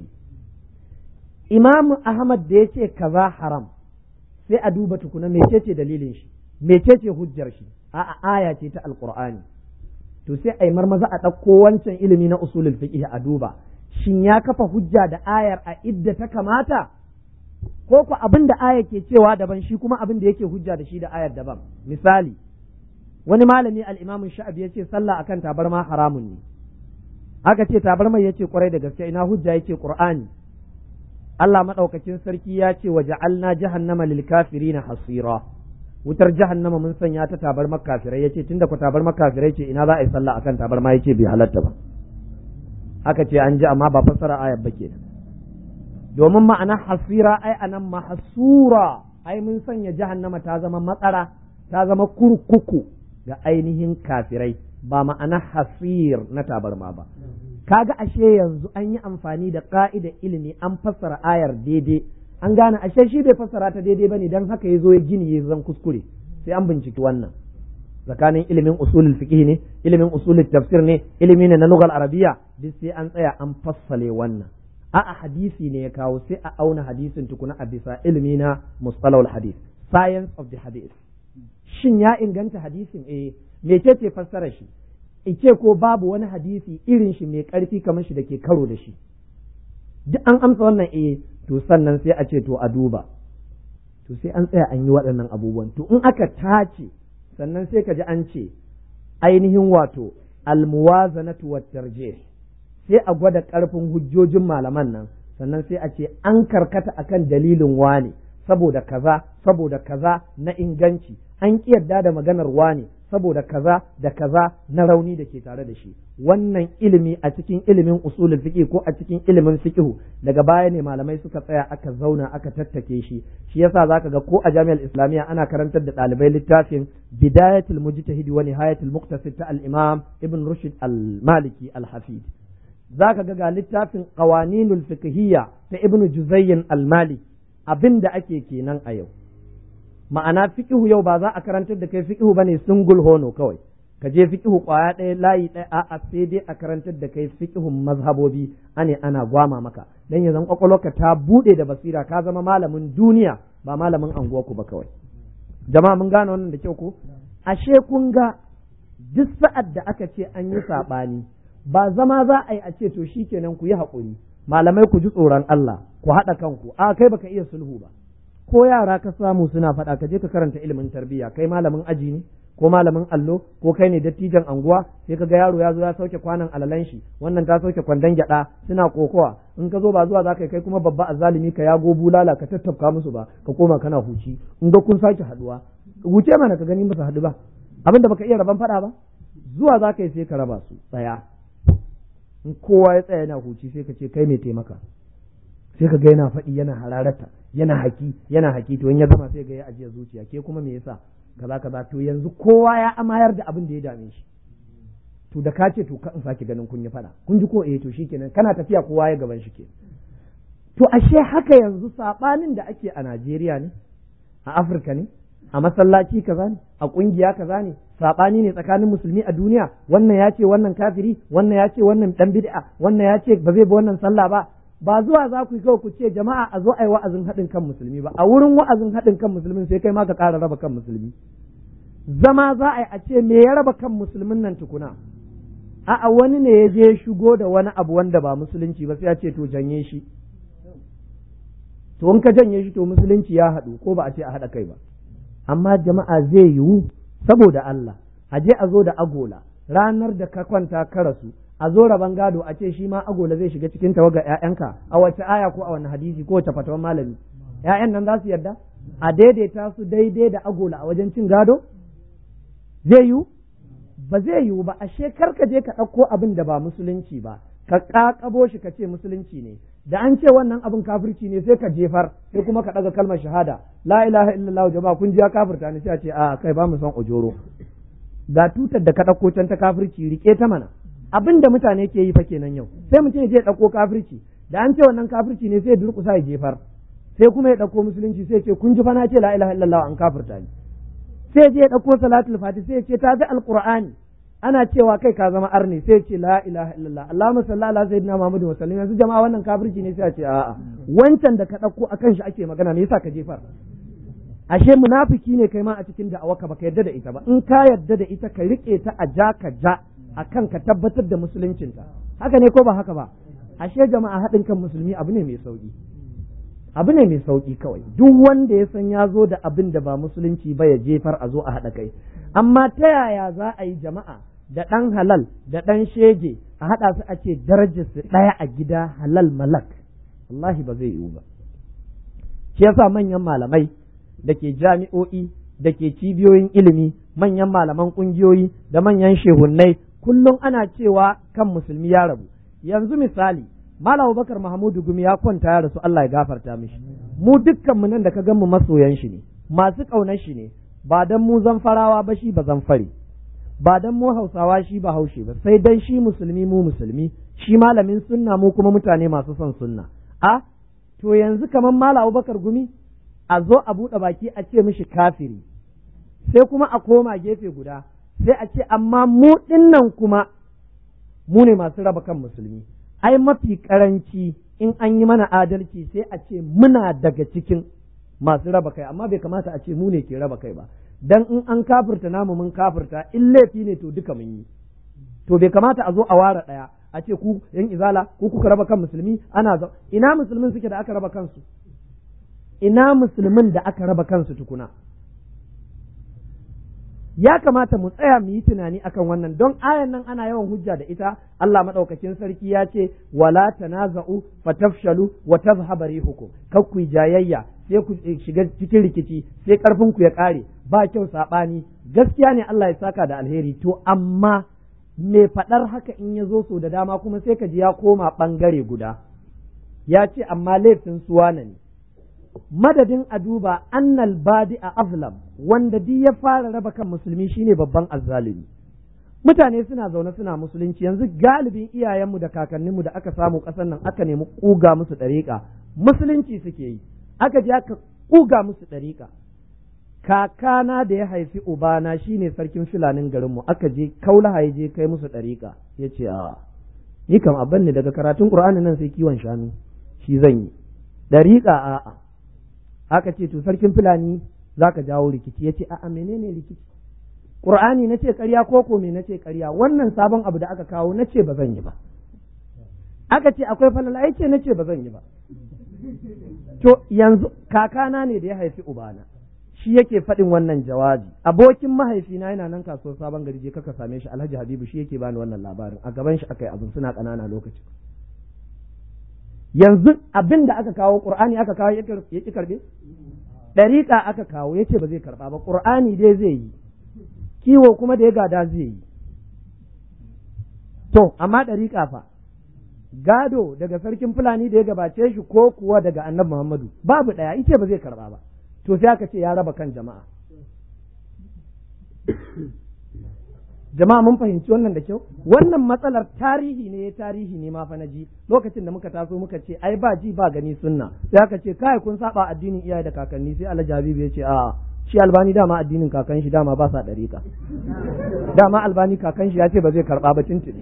imam ahmad da yace kaza haram sai a duba tukuna mecece dalilin shi mecece hujjar shi a'a aya ce ta alqur'ani to sai a yi marmaza a ɗauko wancan ilimi na usulul fiqh a duba shin ya kafa hujja da ayar a idda ta kamata ko ku abin da aya ke cewa daban shi kuma abin da yake hujja da shi da ayar daban misali wani malami al-imam sha'abi yace sallah akan tabarma haramun ne aka ce tabarma yace kwarai da gaske ina hujja yake qur'ani Allah madaukakin sarki ya ce wa ja'alna jahannama lil kafirina hasira wutar jahannama mun sanya ta tabarma kafirai yace tunda ku tabarma kafirai ce ina za a yi sallah akan tabarma yace bai halatta ba aka ce an ji amma ba fassara ayar ba kenan domin ma'ana hasira ai anan mahsura ai mun sanya jahannama ta zama matsara ta zama kurkuku ga ainihin kafirai ba ma'ana hasir na tabarma ba kaga ashe yanzu an yi amfani da ka'ida ilimi an fassara ayar daidai an gane ashe shi bai fassara ta daidai bane dan haka ya zo ya gini ya zan kuskure sai an binciki wannan tsakanin ilimin usulul fiqh ne ilimin usulul tafsir ne ilimi ne na lugal arabiya duk sai an tsaya an fassale wannan a'a hadisi ne ya kawo sai a auna hadisin tukuna a bisa ilimi na mustalahul hadith science of the hadith shin ya inganta hadisin eh mecece fassara shi ice ko babu wani hadisi irin shi mai karfi kamar shi da ke karo da shi duk an amsa wannan eh to sannan sai a ce to a duba to sai an tsaya an yi waɗannan abubuwan to in aka tace sannan sai ka ji an ce ainihin wato almuwazanatu wat tarjih sai a gwada ƙarfin hujjojin malaman nan sannan sai a ce an karkata akan dalilin wane saboda kaza saboda kaza na inganci an ƙi yarda da maganar wane saboda kaza da kaza na rauni da ke tare da shi wannan ilimi a cikin ilimin usulul fiqh ko a cikin ilimin fiqh daga baya ne malamai suka tsaya aka zauna aka tattake shi shi yasa zaka ga ko a jami'ar islamiyya ana karantar da ɗalibai littafin bidayatul mujtahid wa nihayatul muqtasid ta al-imam ibn rushd al-maliki al-hafid zaka ga ga littafin qawaninul fiqhiyya ta ibn juzayyin al-maliki abinda ake kenan a yau ma'ana fiqihu yau ba za a karantar da kai fiqihu bane singul hono kawai ka je fiqihu kwaya ɗaya layi ɗaya a'a sai dai a karantar da kai fiqihun mazhabobi ane ana gwama maka dan ya zan kwakwalwarka ta bude da basira ka zama malamin duniya ba malamin anguwarku ba kawai jama'a mun gane wannan da kyau ko ashe kun ga duk sa'ad da aka ce an yi saɓani ba zama za a yi a ce to shikenan ku yi haƙuri malamai ku ji tsoron Allah ku haɗa kanku a kai baka iya sulhu ba ko yara ka samu suna faɗa ka je ka karanta ilimin tarbiyya kai malamin aji ne ko malamin allo ko kai ne dattijan anguwa sai ka ga yaro ya zo ya sauke kwanan alalan shi wannan ta sauke kwandon gyada suna kokowa in ka zo ba zuwa zaka kai kuma babba azzalimi ka yago bulala ka tattafka musu ba ka koma kana huci in ga kun sake haduwa wuce mana ka gani musu haɗu ba abin da baka iya raban faɗa ba zuwa za ka yi sai ka raba su tsaya in kowa ya tsaya yana huci sai ka ce kai mai taimaka sai ka ga yana faɗi yana hararata yana haki yana haki to in ya gama sai ga ya ajiye zuciya ke kuma me yasa kaza kaza to yanzu kowa ya amayar da abin da ya dame shi to da ka ce to ka in sake ganin kun yi faɗa kun ji ko eh to shikenan kana tafiya kowa ya gaban shi ke to ashe haka yanzu sabanin da ake a Najeriya ne a Afirka ne a masallaci kaza ne a kungiya kaza ne sabani ne tsakanin musulmi a duniya wannan ya ce wannan kafiri wannan ya ce wannan dan bid'a wannan ya ce ba zai bi wannan sallah ba ba zuwa za ku yi kawai ku ce jama'a a zo a yi wa'azin haɗin kan musulmi ba a wurin wa'azin haɗin kan musulmin sai kai ma ka ƙara raba kan musulmi zama za a yi a ce me ya raba kan musulmin nan tukuna a'a wani ne ya je shigo da wani abu wanda ba musulunci ba sai ya ce to janye shi to in ka janye shi to musulunci ya haɗu ko ba a ce a haɗa kai ba amma jama'a zai yiwu saboda Allah a je a zo da agola ranar da ka kwanta ka rasu a zo raban gado a ce shi ma agola zai shiga cikin tawaga ƴaƴanka a wace aya ko a wani hadisi ko wace fatawan malami ƴaƴan nan za su yarda a daidaita su daidai da agola a wajen cin gado zai yiwu ba zai yiwu ba ashe kar ka je ka ɗauko abin da ba musulunci ba ka ƙaƙabo shi ka ce musulunci ne da an ce wannan abin kafirci ne sai ka jefar sai kuma ka ɗaga kalmar shahada la ilaha illallah jama'a kun ji ya kafirta ne sai a ce a kai ba mu son ojoro ga tutar da ka ɗauko can ta kafirci rike ta mana abin da mutane ke yi fa kenan yau sai mutum ya je ɗauko kafirci da an ce wannan kafirci ne sai ya durƙusa ya jefar sai kuma ya ɗauko musulunci sai ce kun ji fa na ce la ilaha illallah an kafirta ni sai je ya ɗauko salatul fati sai ce ta bi alqur'ani ana cewa kai ka zama arni sai ce la ilaha illallah Allahumma salli ala sayyidina Muhammadu wa sallim yanzu jama'a wannan kafirci ne sai a ce a'a wancan da ka ɗauko akan shi ake magana me yasa ka jefar ashe munafiki ne kai ma a cikin da'awarka baka yarda da ita ba in ka yarda da ita ka rike ta a ja ka ja akan ka tabbatar da musuluncinta haka ne ko ba haka ba ashe jama'a haɗin kan musulmi abu ne mai sauki abu ne mai sauki kawai duk wanda ya san ya zo da abin da ba musulunci ba ya jefar a zo a haɗa kai amma ta yaya za a yi jama'a da ɗan halal da ɗan shege a haɗa su a ce darajar su ɗaya a gida halal malak wallahi ba zai yiwu ba shi yasa manyan malamai da ke jami'o'i da ke cibiyoyin ilimi manyan malaman ƙungiyoyi da manyan shehunnai kullum ana cewa kan musulmi ya rabu yanzu misali Malam Bakar Mahmudu Gumi ya kwanta ya rasu Allah ya gafarta mishi mu dukkan mu nan da ka gan mu masoyan shi ne masu ƙaunar shi ne ba dan mu zan farawa ba shi ba zan fare ba dan mu Hausawa shi ba Haushe ba sai dan shi musulmi mu musulmi shi malamin sunna mu kuma mutane masu son sunna a to yanzu kamar Malam Bakar Gumi a zo a buɗe baki a ce mishi kafiri sai kuma a koma gefe guda sai a ce amma mu dinnan kuma mu ne masu raba kan musulmi ai mafi karanci in an yi mana adalci sai a ce muna daga cikin masu raba kai amma bai kamata a ce mu ne ke raba kai ba dan in an kafirta namu mun kafirta in laifi ne to duka mun yi to bai kamata a zo a ware ɗaya a ce ku yan izala ku kuka raba kan musulmi ana za ina musulmin suke da aka raba kansu ina musulmin da aka raba kansu tukuna ya kamata mu tsaya mu yi tunani akan wannan don ayan nan ana yawan hujja da ita Allah madaukakin sarki ya ce wala tanaza'u fatafshalu wa tazhaba rihukum kar ku jayayya sai ku shiga cikin rikici sai karfin ku ya kare ba kyau sabani gaskiya ne Allah ya saka da alheri to amma me faɗar haka in ya zo so da dama kuma sai ka ji ya koma ɓangare guda ya ce amma laifin suwana ne madadin a duba annal badi a azlam wanda duk ya fara raba kan musulmi shine babban azzalumi mutane suna zaune suna musulunci yanzu galibin iyayenmu da kakanninmu da aka samu ƙasar nan aka nemi ƙuga musu ɗariƙa musulunci suke yi aka je aka ƙuga musu ɗariƙa kakana da ya haifi ubana shine sarkin filanin garinmu aka je kaulaha ya je kai musu ɗariƙa ya ce a ni kam abin ne daga karatun ƙur'ani nan sai kiwon shanu shi zan yi ɗariƙa a'a aka ce to sarkin fulani za ka jawo rikici ya ce a'a menene rikici ƙur'ani na ce ƙarya ko ko me na ce ƙarya wannan sabon abu da aka kawo na ce ba zan yi ba aka ce akwai falala ya ce na ce ba zan yi ba to yanzu kakana ne da ya haifi ubana shi yake faɗin wannan jawabi abokin mahaifina yana nan kasuwar sabon gari je kaka same shi alhaji habibu shi yake bani wannan labarin a gaban shi aka yi abin suna ƙanana lokaci yanzu abin da aka kawo qur'ani aka kawo ya ki karbe dariƙa aka kawo ya ce ba zai karba ba qur'ani dai zai yi kiwo kuma da ya gada zai yi to amma dariƙa fa gado daga sarkin fulani da ya gabace shi ko kuwa daga annabi muhammadu babu ɗaya ice ba zai karba ba to sai aka ce ya raba kan jama'a jama'a mun fahimci wannan da kyau wannan matsalar tarihi ne tarihi ne ma fa na ji lokacin da muka taso muka ce ai ba ji ba gani sunna sai aka ce kai kun saba addinin iyaye da kakanni sai Alhaji Habibu ya ce a shi albani dama addinin kakan shi dama ba sa dariƙa dama albani kakan shi ya ce ba zai karba ba tuntuni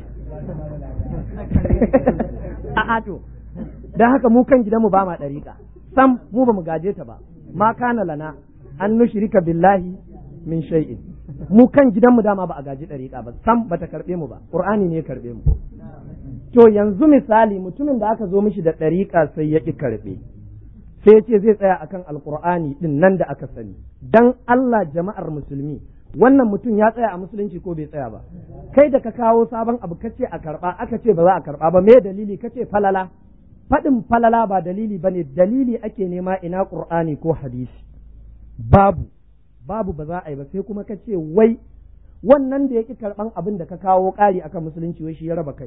a to dan haka mu kan gidanmu ba ma dariƙa sam mu ba mu gaje ta ba ma kana lana an nushrika billahi min shay'in mu kan gidanmu dama ba a gaji ɗariƙa ba sam bata karɓe mu ba ƙur'ani ne ya karɓe mu to yanzu misali mutumin da aka zo mishi da ɗariƙa sai ya ƙi karɓe sai ya ce zai tsaya akan alƙur'ani ɗin nan da aka sani dan Allah jama'ar musulmi wannan mutum ya tsaya a musulunci ko bai tsaya ba kai da ka kawo sabon abu kace a karɓa aka ce ba za a karɓa ba me dalili kace falala faɗin falala ba dalili bane dalili ake nema ina ƙur'ani ko hadisi babu babu ba za a yi ba sai kuma ka ce wai wannan da ya ƙi karɓan abin da ka kawo ƙari akan musulunci wai shi ya raba kai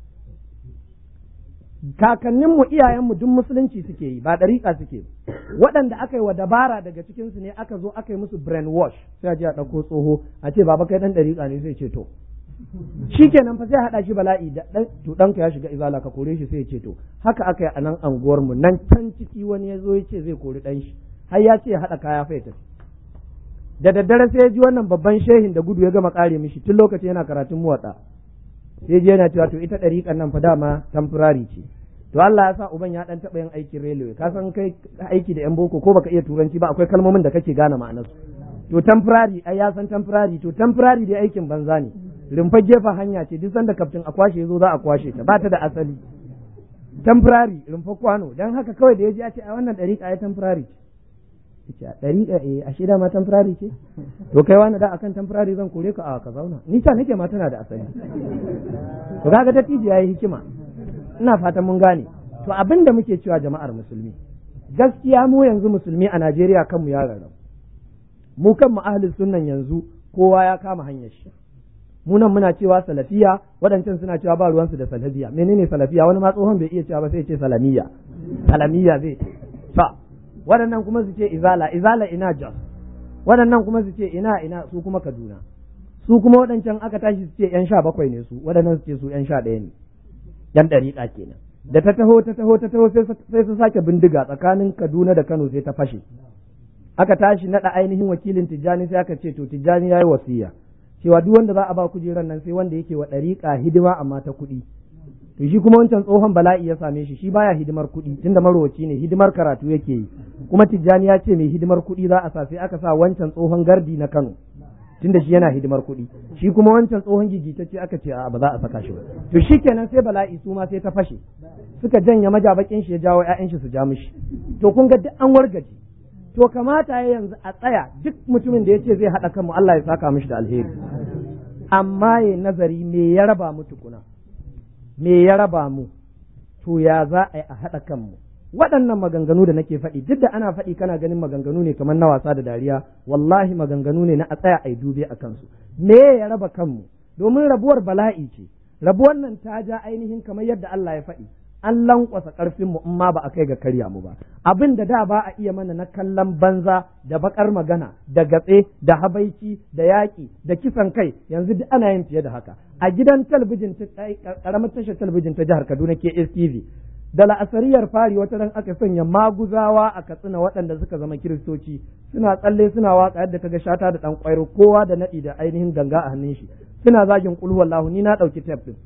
kakanninmu iyayenmu duk musulunci suke yi ba ɗariƙa suke waɗanda aka yi wa dabara daga cikinsu ne aka zo aka yi musu brain wash sai a je a ɗauko tsoho a ce baba kai ɗan ɗariƙa ne sai ce to shi kenan fa sai haɗa shi bala'i da ɗan to ɗanka ya shiga izala ka kore shi sai ya ce to haka aka yi a nan anguwarmu nan can ciki wani ya zo ya ce zai kori ɗan shi har ya ce ya haɗa kaya fa ya tafi da daddare sai ya ji wannan babban shehin da gudu ya gama kare mishi tun lokacin yana karatun muwatsa sai je yana cewa to ita ɗariƙan nan fa dama temporary ce to Allah ya sa uban ya dan taɓa yin aikin railway ka san kai aiki da yan boko ko baka iya turanci ba akwai kalmomin da kake gane ma'anarsu to temporary ai ya san temporary to temporary dai aikin banza ne rumfa gefen hanya ce duk sanda kaftin a kwashe yazo za a kwashe ta ba ta da asali temporary rumfa kwano dan haka kawai da ya ji a ce a wannan ɗariƙa ya temporary ce a ɗariƙa eh a shida ma temporary ce to kai wani da akan temporary zan kore ka a ka zauna ni ta nake ma tana da asali to kaga dattijo yayi hikima ina fatan mun gane to abin da muke cewa jama'ar musulmi gaskiya mu yanzu musulmi a Najeriya kanmu ya rarrabu mu kanmu ahlus sunnan yanzu kowa ya kama hanyar shi mu nan muna cewa salafiya waɗancan suna cewa ba ruwansu da salafiya menene salafiya wani ma tsohon bai iya cewa ba sai ce salamiya salamiya zai ce fa waɗannan kuma su ce izala izala ina jos waɗannan kuma su ce ina ina su kuma kaduna su kuma waɗancan aka tashi su ce yan sha bakwai ne su waɗannan su ce su yan sha ɗaya ne yan ɗariƙa kenan da ta taho ta taho ta taho sai su sake bindiga tsakanin kaduna da kano sai ta fashe aka tashi naɗa ainihin wakilin tijjani sai aka ce to tijjani ya yi wasiya cewa duk wanda za a ba kujeran nan sai wanda yake wa ɗariƙa hidima amma ta kuɗi to shi kuma wancan tsohon bala'i ya same shi shi baya hidimar kuɗi tunda marowaci ne hidimar karatu yake yi kuma tijjani ya ce mai hidimar kuɗi za a sa sai aka sa wancan tsohon gardi na Kano tunda shi yana hidimar kuɗi shi kuma wancan tsohon gigitacce aka ce a ba za a saka shi ba to shikenan sai bala'i su ma sai ta fashe suka janya majabakin shi ya jawo ƴaƴan shi su ja mishi to kun ga duk an wargaje to kamata ya yanzu a tsaya duk mutumin da ya ce zai haɗa kanmu Allah ya saka mishi da alheri amma ya nazari me ya raba mu tukuna me ya raba mu to ya za a yi a haɗa kanmu waɗannan maganganu da nake faɗi duk da ana faɗi kana ganin maganganu ne kamar na wasa da dariya wallahi maganganu ne na a tsaya a yi dube a kansu me ya raba kanmu domin rabuwar bala'i ce rabuwar nan ta ja ainihin kamar yadda Allah ya faɗi an lankwasa ƙarfin mu in ma ba a kai ga karya mu ba abin da da ba a iya mana na kallon banza da bakar magana da gatse da habaici da yaƙi da kisan kai yanzu duk ana yin fiye da haka a gidan talabijin ta ƙaramar tashar talabijin ta jihar Kaduna KSTV da la'asariyar fari wata ran aka sanya maguzawa a katsina waɗanda suka zama kiristoci suna tsalle suna waka yadda kaga shata da ɗan ƙwairo kowa da naɗi da ainihin ganga a hannun shi suna zagin kulhuwallahu ni na ɗauki tef ɗin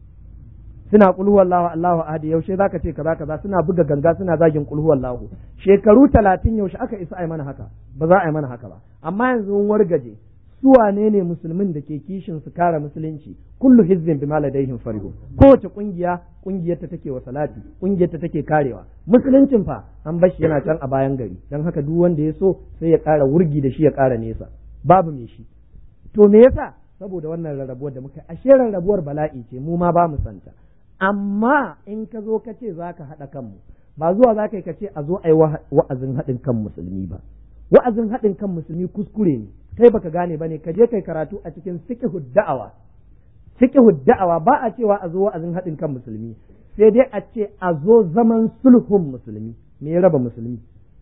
suna kulhuwallahu Allahu ahadi yaushe zaka ce kaza kaza suna buga ganga suna zagin kulhuwallahu shekaru talatin yaushe aka isa ai mana haka ba za a yi mana haka ba amma yanzu mun wargaje su wane ne musulmin da ke kishin su kare musulunci kullu hizbin bima ladaihim farihun kowace kungiya kungiyar ta take wa salati kungiyar ta take karewa musuluncin fa an bashi yana can a bayan gari dan haka duk wanda ya so sai ya kara wurgi da shi ya kara nesa babu me shi to me yasa saboda wannan rarrabuwar da muka ashe rarrabuwar bala'i ce mu ma ba mu santa amma in ka zo ka ce za ka haɗa kanmu ba zuwa za ka yi ka ce a zo a yi wa'azin haɗin kan musulmi ba wa'azin haɗin kan musulmi kuskure ne kai baka gane ba ne ka je kai karatu a cikin fiqhu da'awa fiqhu da'awa ba a cewa a zo wa'azin haɗin kan musulmi sai dai a ce a zo zaman sulhun musulmi me ya raba musulmi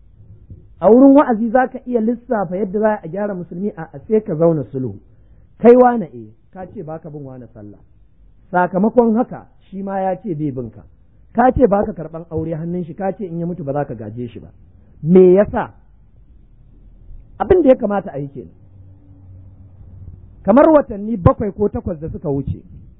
a wurin wa'azi za ka iya lissafa yadda za a gyara musulmi a sai ka zauna sulhu kai wane eh ka ce baka bin wane sallah sakamakon haka shi ma ya ce bai binka ka ce baka karban aure hannun shi ka ce in ya mutu ba za ka gaje shi ba me yasa abin da ya kamata a yi kenan kamar watanni bakwai ko takwas da suka wuce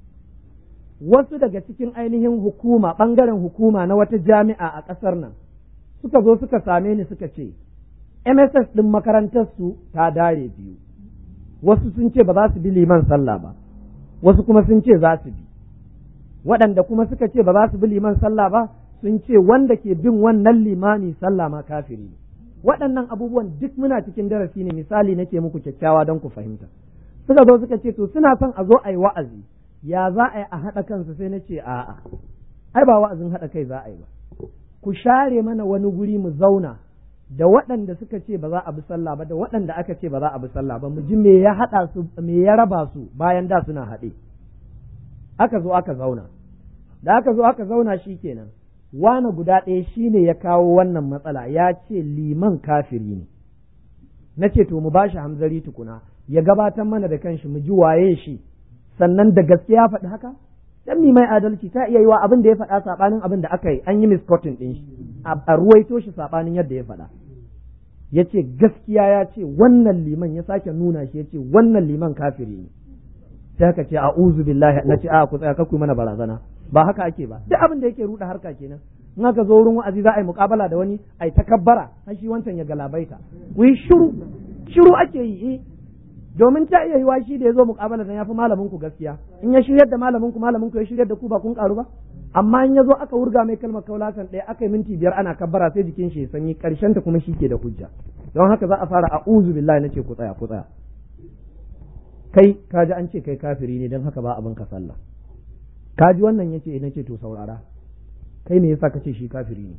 wasu daga cikin ainihin hukuma ɓangaren hukuma na wata jami'a a ƙasar nan suka zo suka same ni suka ce MSS ɗin makarantar su ta dare biyu wasu sun ce ba za su bi liman sallah ba wasu kuma sun ce za su bi waɗanda kuma suka ce ba za su bi liman sallah ba sun ce wanda ke bin wannan limami sallah ma kafiri ne waɗannan abubuwan duk muna cikin darasi ne misali nake muku kyakkyawa don ku fahimta suka zo suka ce to suna son a zo a yi wa'azi ya za a yi a haɗa kansu sai na ce a'a ai ba wa'azin haɗa kai za a yi ba ku share mana wani guri mu zauna da waɗanda suka ce ba za a bi sallah ba da waɗanda aka ce ba za a bi sallah ba mu ji me ya haɗa su me ya raba su bayan da suna haɗe aka zo aka zauna da aka zo aka zauna shi kenan wane guda ɗaya shi ne ya kawo wannan matsala ya ce liman kafiri ne na ce to mu ba shi hamzari tukuna ya gabatar mana da kanshi mu ji waye shi sannan da gaske ya faɗi haka dan mi mai adalci ta iya yiwa abin da ya faɗa saɓanin abin da aka yi an yi misquoting ɗin shi a ruwaito shi saɓanin yadda ya faɗa ya ce gaskiya ya ce wannan liman ya sake nuna shi ya ce wannan liman kafiri ne sai haka ce a'udhu billahi na ce a ku tsaya kakku mana barazana ba haka ake ba duk abin da yake ruɗa harka kenan in aka zo wurin wa'azi za a yi muƙabala da wani ai takabbara har shi wancan ya galabaita ku yi shiru shiru ake yi domin ta iya yiwa shi da ya zo muƙabala dan yafi malamin ku gaskiya in ya shiryar da malamin ku malamin ku ya shiryar da ku ba kun karu ba amma in ya zo aka wurga mai kalmar kaulasan ɗaya aka yi minti biyar ana kabbara sai jikin shi ya sanyi karshen ta kuma shi ke da hujja don haka za a fara a'udhu billahi nace ku tsaya ku tsaya kai kaji an ce kai kafiri ne don haka ba abin ka sallah kaji wannan yace nace to saurara kai me yasa kace shi kafiri ne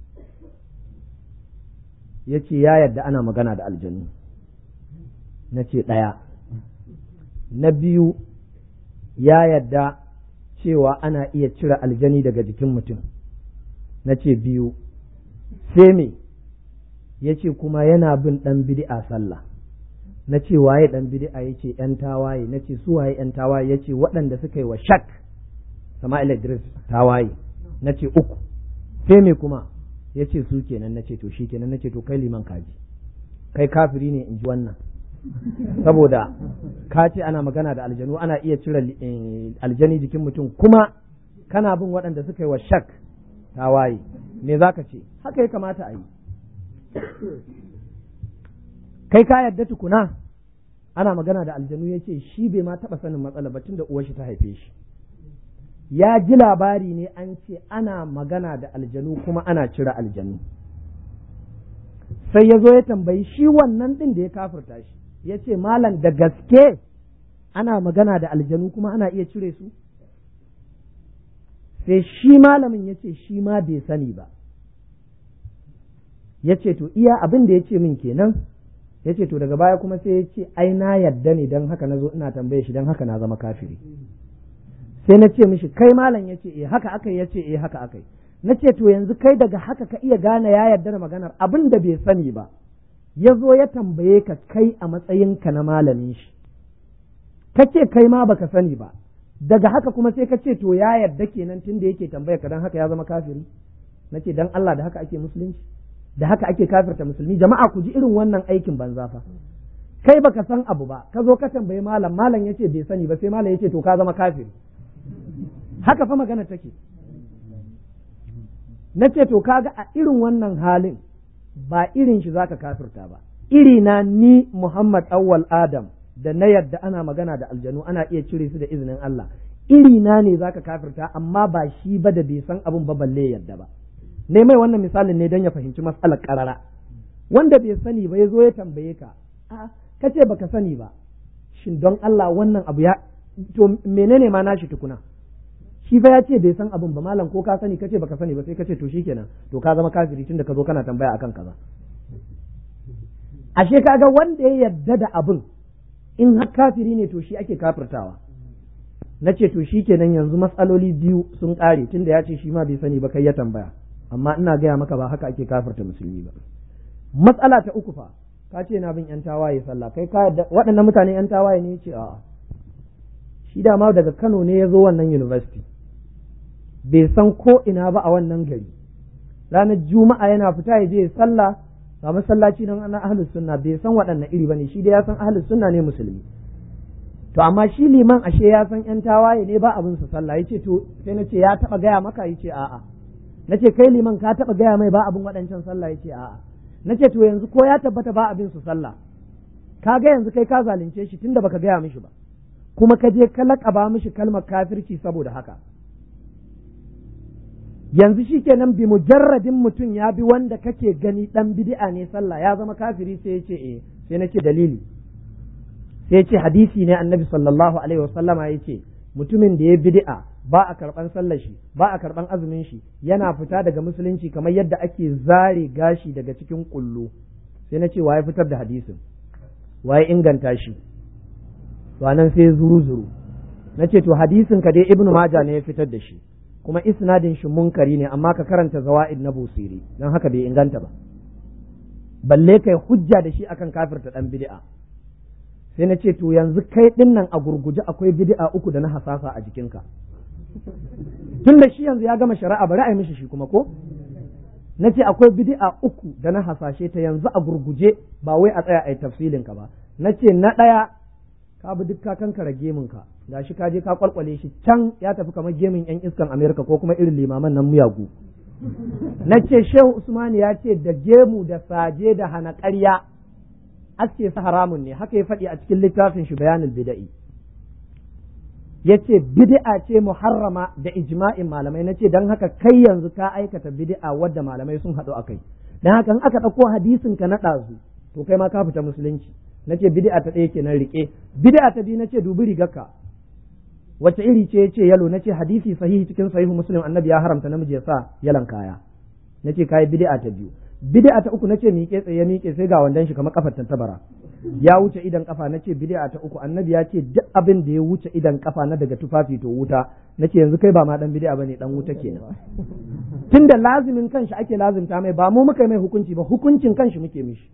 yace ya yadda ana magana da aljanu na ce ɗaya na biyu ya yadda cewa ana iya cire aljani daga jikin mutum na ce biyu sai me ya ce kuma yana bin ɗan bid'a sallah na ce waye ɗan bid'a ya ce ‘yan tawaye na ce su waye ‘yan tawaye ya ce waɗanda suka yi wa shak Sama'il Idris tawaye na ce uku sai me kuma ya ce su kenan na ce to shi kenan na ce to kai liman kaji kai kafiri ne in ji wannan saboda ka ce ana magana da aljanu ana iya cire aljani jikin mutum kuma kana bin waɗanda suka yi wa shak tawaye me za ka ce haka ya kamata a yi kai ka yadda tukuna ana magana da aljanu ya ce shi bai ma taɓa sanin matsala ba tun da uwar shi ta haife shi ya ji labari ne an ce ana magana da aljanu kuma ana cire aljanu sai ya zo ya tambayi shi wannan ɗin da ya kafirta shi ya ce malam da gaske ana magana da aljanu kuma ana iya cire su sai shi malamin ya ce shi ma bai sani ba ya ce to iya abin da ya ce min kenan ya ce to daga baya kuma sai ya ce ai na yadda ne don haka na zo ina tambaye shi don haka na zama kafiri sai na ce mishi kai malam ya ce eh haka akai ya ce eh haka akai na ce to yanzu kai daga haka ka iya gane ya yarda da maganar abin da bai sani ba ya zo ya tambaye ka kai a matsayinka na malamin shi ka ce kai ma baka sani ba daga haka kuma sai ka ce to ya yarda kenan tun da yake tambaya ka dan haka ya zama kafiri na ce dan Allah da haka ake musulunci da haka ake kafirta musulmi jama'a ku ji irin wannan aikin banza fa kai baka san abu ba ka zo ka tambayi malam malam yace bai sani ba sai malam yace to ka zama kafiri haka fa magana take na ce to kaga a irin wannan halin ba irin shi zaka kafirta ba iri na ni Muhammad awwal Adam da na yadda ana magana da aljanu ana iya cire su da izinin Allah iri na ne zaka kafirta amma ba shi ba da bai san abun ba balle yadda ba ne mai wannan misalin ne don ya fahimci matsalar karara wanda bai sani ba ya zo ya tambaye ka a ka ce baka sani ba shin don Allah wannan abu ya to menene ma nashi tukuna shi fa ya ce bai san abun ba malam ko ka sani kace baka sani ba sai kace to shikenan to ka zama kafiri tunda ka zo kana tambaya akan kaza ashe kaga wanda ya yarda da abun in har kafiri ne to shi ake kafirtawa na ce to shi kenan yanzu matsaloli biyu sun ƙare tunda ya ce shi ma bai sani ba kai ya tambaya amma ina gaya maka ba haka ake kafirta musulmi ba matsala ta uku fa ka ce na bin yan tawaye sallah kai ka waɗannan mutane yan tawaye ne ce a'a shi dama daga Kano ne ya zo wannan university bai san ko ina ba a wannan gari ranar juma'a yana fita ya je sallah ba masallaci don ana ahlus sunna bai san waɗanne iri bane shi dai ya san ahlus sunna ne musulmi to amma shi liman ashe ya san yan tawaye ne ba abin su sallah yace to sai na ce ya taba gaya maka yace a'a nace kai liman ka taba gaya mai ba abin waɗancan sallah yace a'a nace to yanzu ko ya tabbata ba abin su sallah ka ga yanzu kai ka zalunce shi tunda baka gaya mishi ba kuma ka je ka laƙaba mishi kalmar kafirci saboda haka yanzu shi kenan bi mujarradin mutum ya bi wanda kake gani dan bid'a ne sallah ya zama kafiri sai ya ce eh sai na ce dalili sai ya ce hadisi ne annabi sallallahu alaihi wasallama ya ce mutumin da ya bid'a ba a karban sallar shi ba a karban azumin shi yana fita daga musulunci kamar yadda ake zare gashi daga cikin kullu sai na ce waye fitar da hadisin waye inganta shi to nan sai zuru zuru na ce to hadisin ka dai ibnu maja ne ya fitar da shi kuma isnadin shi munkari ne amma ka karanta zawa'id na busiri don haka bai inganta ba balle kai hujja da shi akan kafirta dan bid'a sai na ce to yanzu kai din nan a gurguje akwai bid'a uku da na hasasa a jikinka tun da shi yanzu ya gama shari'a bari a yi mishi shi kuma ko na ce akwai bid'a uku da na hasashe ta yanzu a gurguje ba wai a tsaya a yi tafsilin ka ba na ce na ɗaya ka bi duk ka kankara gemin ka gashi ka je ka kwalkwale shi can ya tafi kamar gemin yan iskan Amerika ko kuma irin limaman nan muyagu na ce Shehu Usman ya ce da gemu da saje da hana ƙarya aske su haramun ne haka ya faɗi a cikin littafin shi bayanin bida'i ya ce bid'a ce muharrama da ijma'in malamai na ce don haka kai yanzu ka aikata bid'a wadda malamai sun haɗu a kai don haka in aka ɗauko hadisin ka na ɗazu to kai ma ka fita musulunci na ce bid'a ta ɗaya kenan riƙe bid'a ta biyu na ce dubi rigarka wace iri ce ya ce yalo na ce hadisi sahihi cikin sahihu muslim annabi ya haramta namiji ya sa yalan kaya na ce kayi bid'a ta biyu bid'a ta uku na ce miƙe tsaye miƙe sai ga wandan shi kamar kafar tantabara ya wuce idan kafa na ce bid'a ta uku annabi ya ce duk abin da ya wuce idan kafa na daga tufafi to wuta na ce yanzu kai ba ma dan bid'a bane dan wuta kenan tunda lazimin kanshi ake lazimta mai ba mu muka mai hukunci ba hukuncin kanshi muke mishi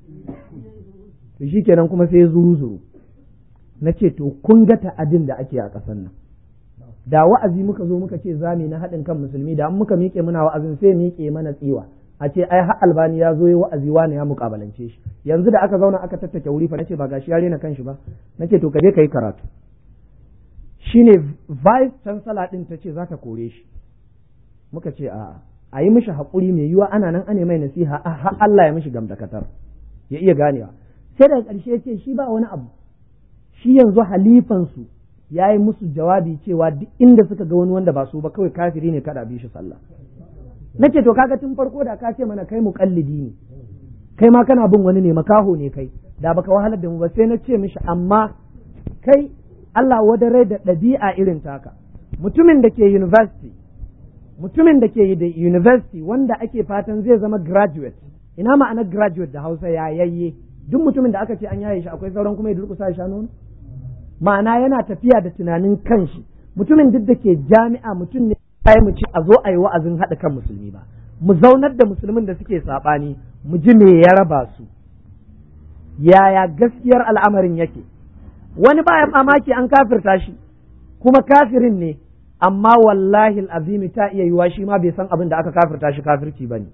to shikenan kuma sai zuru zuru na ce to kun ga ta'adin da ake a ƙasar nan da wa'azi muka zo muka ce zami na haɗin kan musulmi da an muka miƙe muna wa'azin sai miƙe mana tsiwa a ce ai har albani ya zo yi wa'azi wani ya mukabalance shi yanzu da aka zauna aka tattake wuri fa nace ba gashi ya rena kanshi ba nace to ka je kai karatu shine vice chancellor din tace za ta kore shi muka ce a'a a yi mishi haƙuri mai yiwa ana nan ane mai nasiha har Allah ya mishi gamdakatar ya iya ganewa sai daga ƙarshe ce shi ba wani abu shi yanzu halifansu ya yi musu jawabi cewa duk inda suka ga wani wanda ba su ba kawai kafiri ne kada bi shi sallah nace to kaga tun farko da ka ce mana kai muƙallidi ne kai ma kana bin wani ne makaho ne kai da baka wahalar da mu ba sai na ce mishi amma kai Allah wadare da ɗabi'a irin taka mutumin da ke university mutumin da ke da university wanda ake fatan zai zama graduate ina ma'anar graduate da Hausa ya yayye duk mutumin da aka ce an yaye shi akwai sauran kuma ya durƙusa ya sha nono ma'ana yana tafiya da tunanin kanshi mutumin duk da ke jami'a mutum ne ya mu ce a zo a yi wa'azin haɗa kan musulmi ba mu zaunar da musulmin da suke saɓani mu ji me ya raba su yaya gaskiyar al'amarin yake wani baya mamaki an kafirta shi kuma kafirin ne amma wallahi azimi ta iya yiwa shi ma bai san abin da aka kafirta shi kafirci ba ne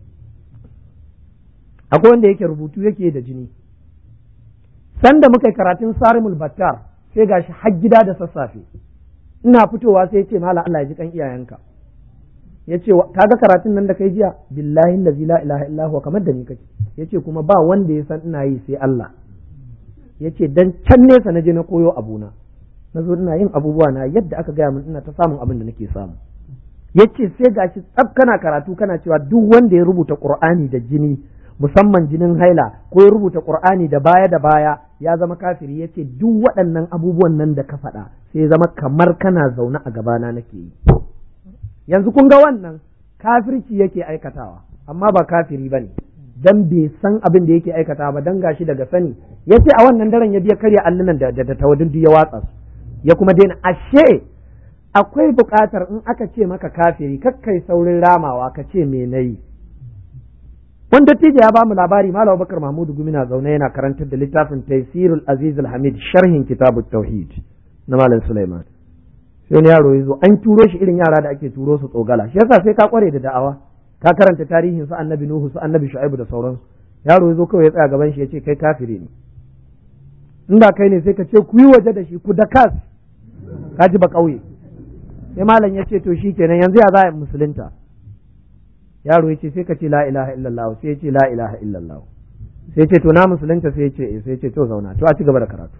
akwai wanda yake rubutu yake da jini sanda muka yi karatun sarimul battar sai gashi har gida da sassafe ina fitowa sai ce mala Allah ya ji kan iyayenka ya ce kaga karatun nan da kai jiya billahi allazi la ilaha illa huwa kamar da ni kake ya ce kuma ba wanda ya san ina yi sai Allah ya ce dan can nesa na je na koyo abuna na zo ina yin abubuwa na yadda aka gaya min ina ta samun abin da nake samu ya ce sai gashi tsab kana karatu kana cewa duk wanda ya rubuta qur'ani da jini musamman jinin haila ko ya rubuta qur'ani da baya da baya ya zama kafiri ya ce duk waɗannan abubuwan nan da ka faɗa sai zama kamar kana zaune a gabana nake yi yanzu kun ga wannan kafirci yake aikatawa amma ba kafiri ba ne dan bai san abin da yake aikatawa ba dan gashi daga sani ya ce a wannan daren ya biya karya allunan da da tawadun ya watsa su ya kuma daina ashe akwai buƙatar in aka ce maka kafiri kakkai saurin ramawa ka ce me nayi wanda tije ya bamu labari malam bakar mahmudu gumi na zaune yana karantar da littafin taysirul aziz hamid sharhin kitabut tauhid na malam sulaiman sai wani yaro ya zo an turo shi irin yara da ake turo su tsogala shi yasa sai ka kware da da'awa ka karanta tarihin su annabi nuhu su annabi shu'aibu da sauransu yaro ya zo kawai ya tsaya gaban shi ya ce kai kafiri ne inda kai ne sai ka ce ku yi waje da shi ku da kas ka ji ba kauye sai malam ya ce to shi kenan yanzu ya za a musulunta yaro ya ce sai ka ce la ilaha illallah sai ya ce la ilaha illallah sai ya ce to na musulunta sai ya ce sai ya ce to zauna to a ci gaba da karatu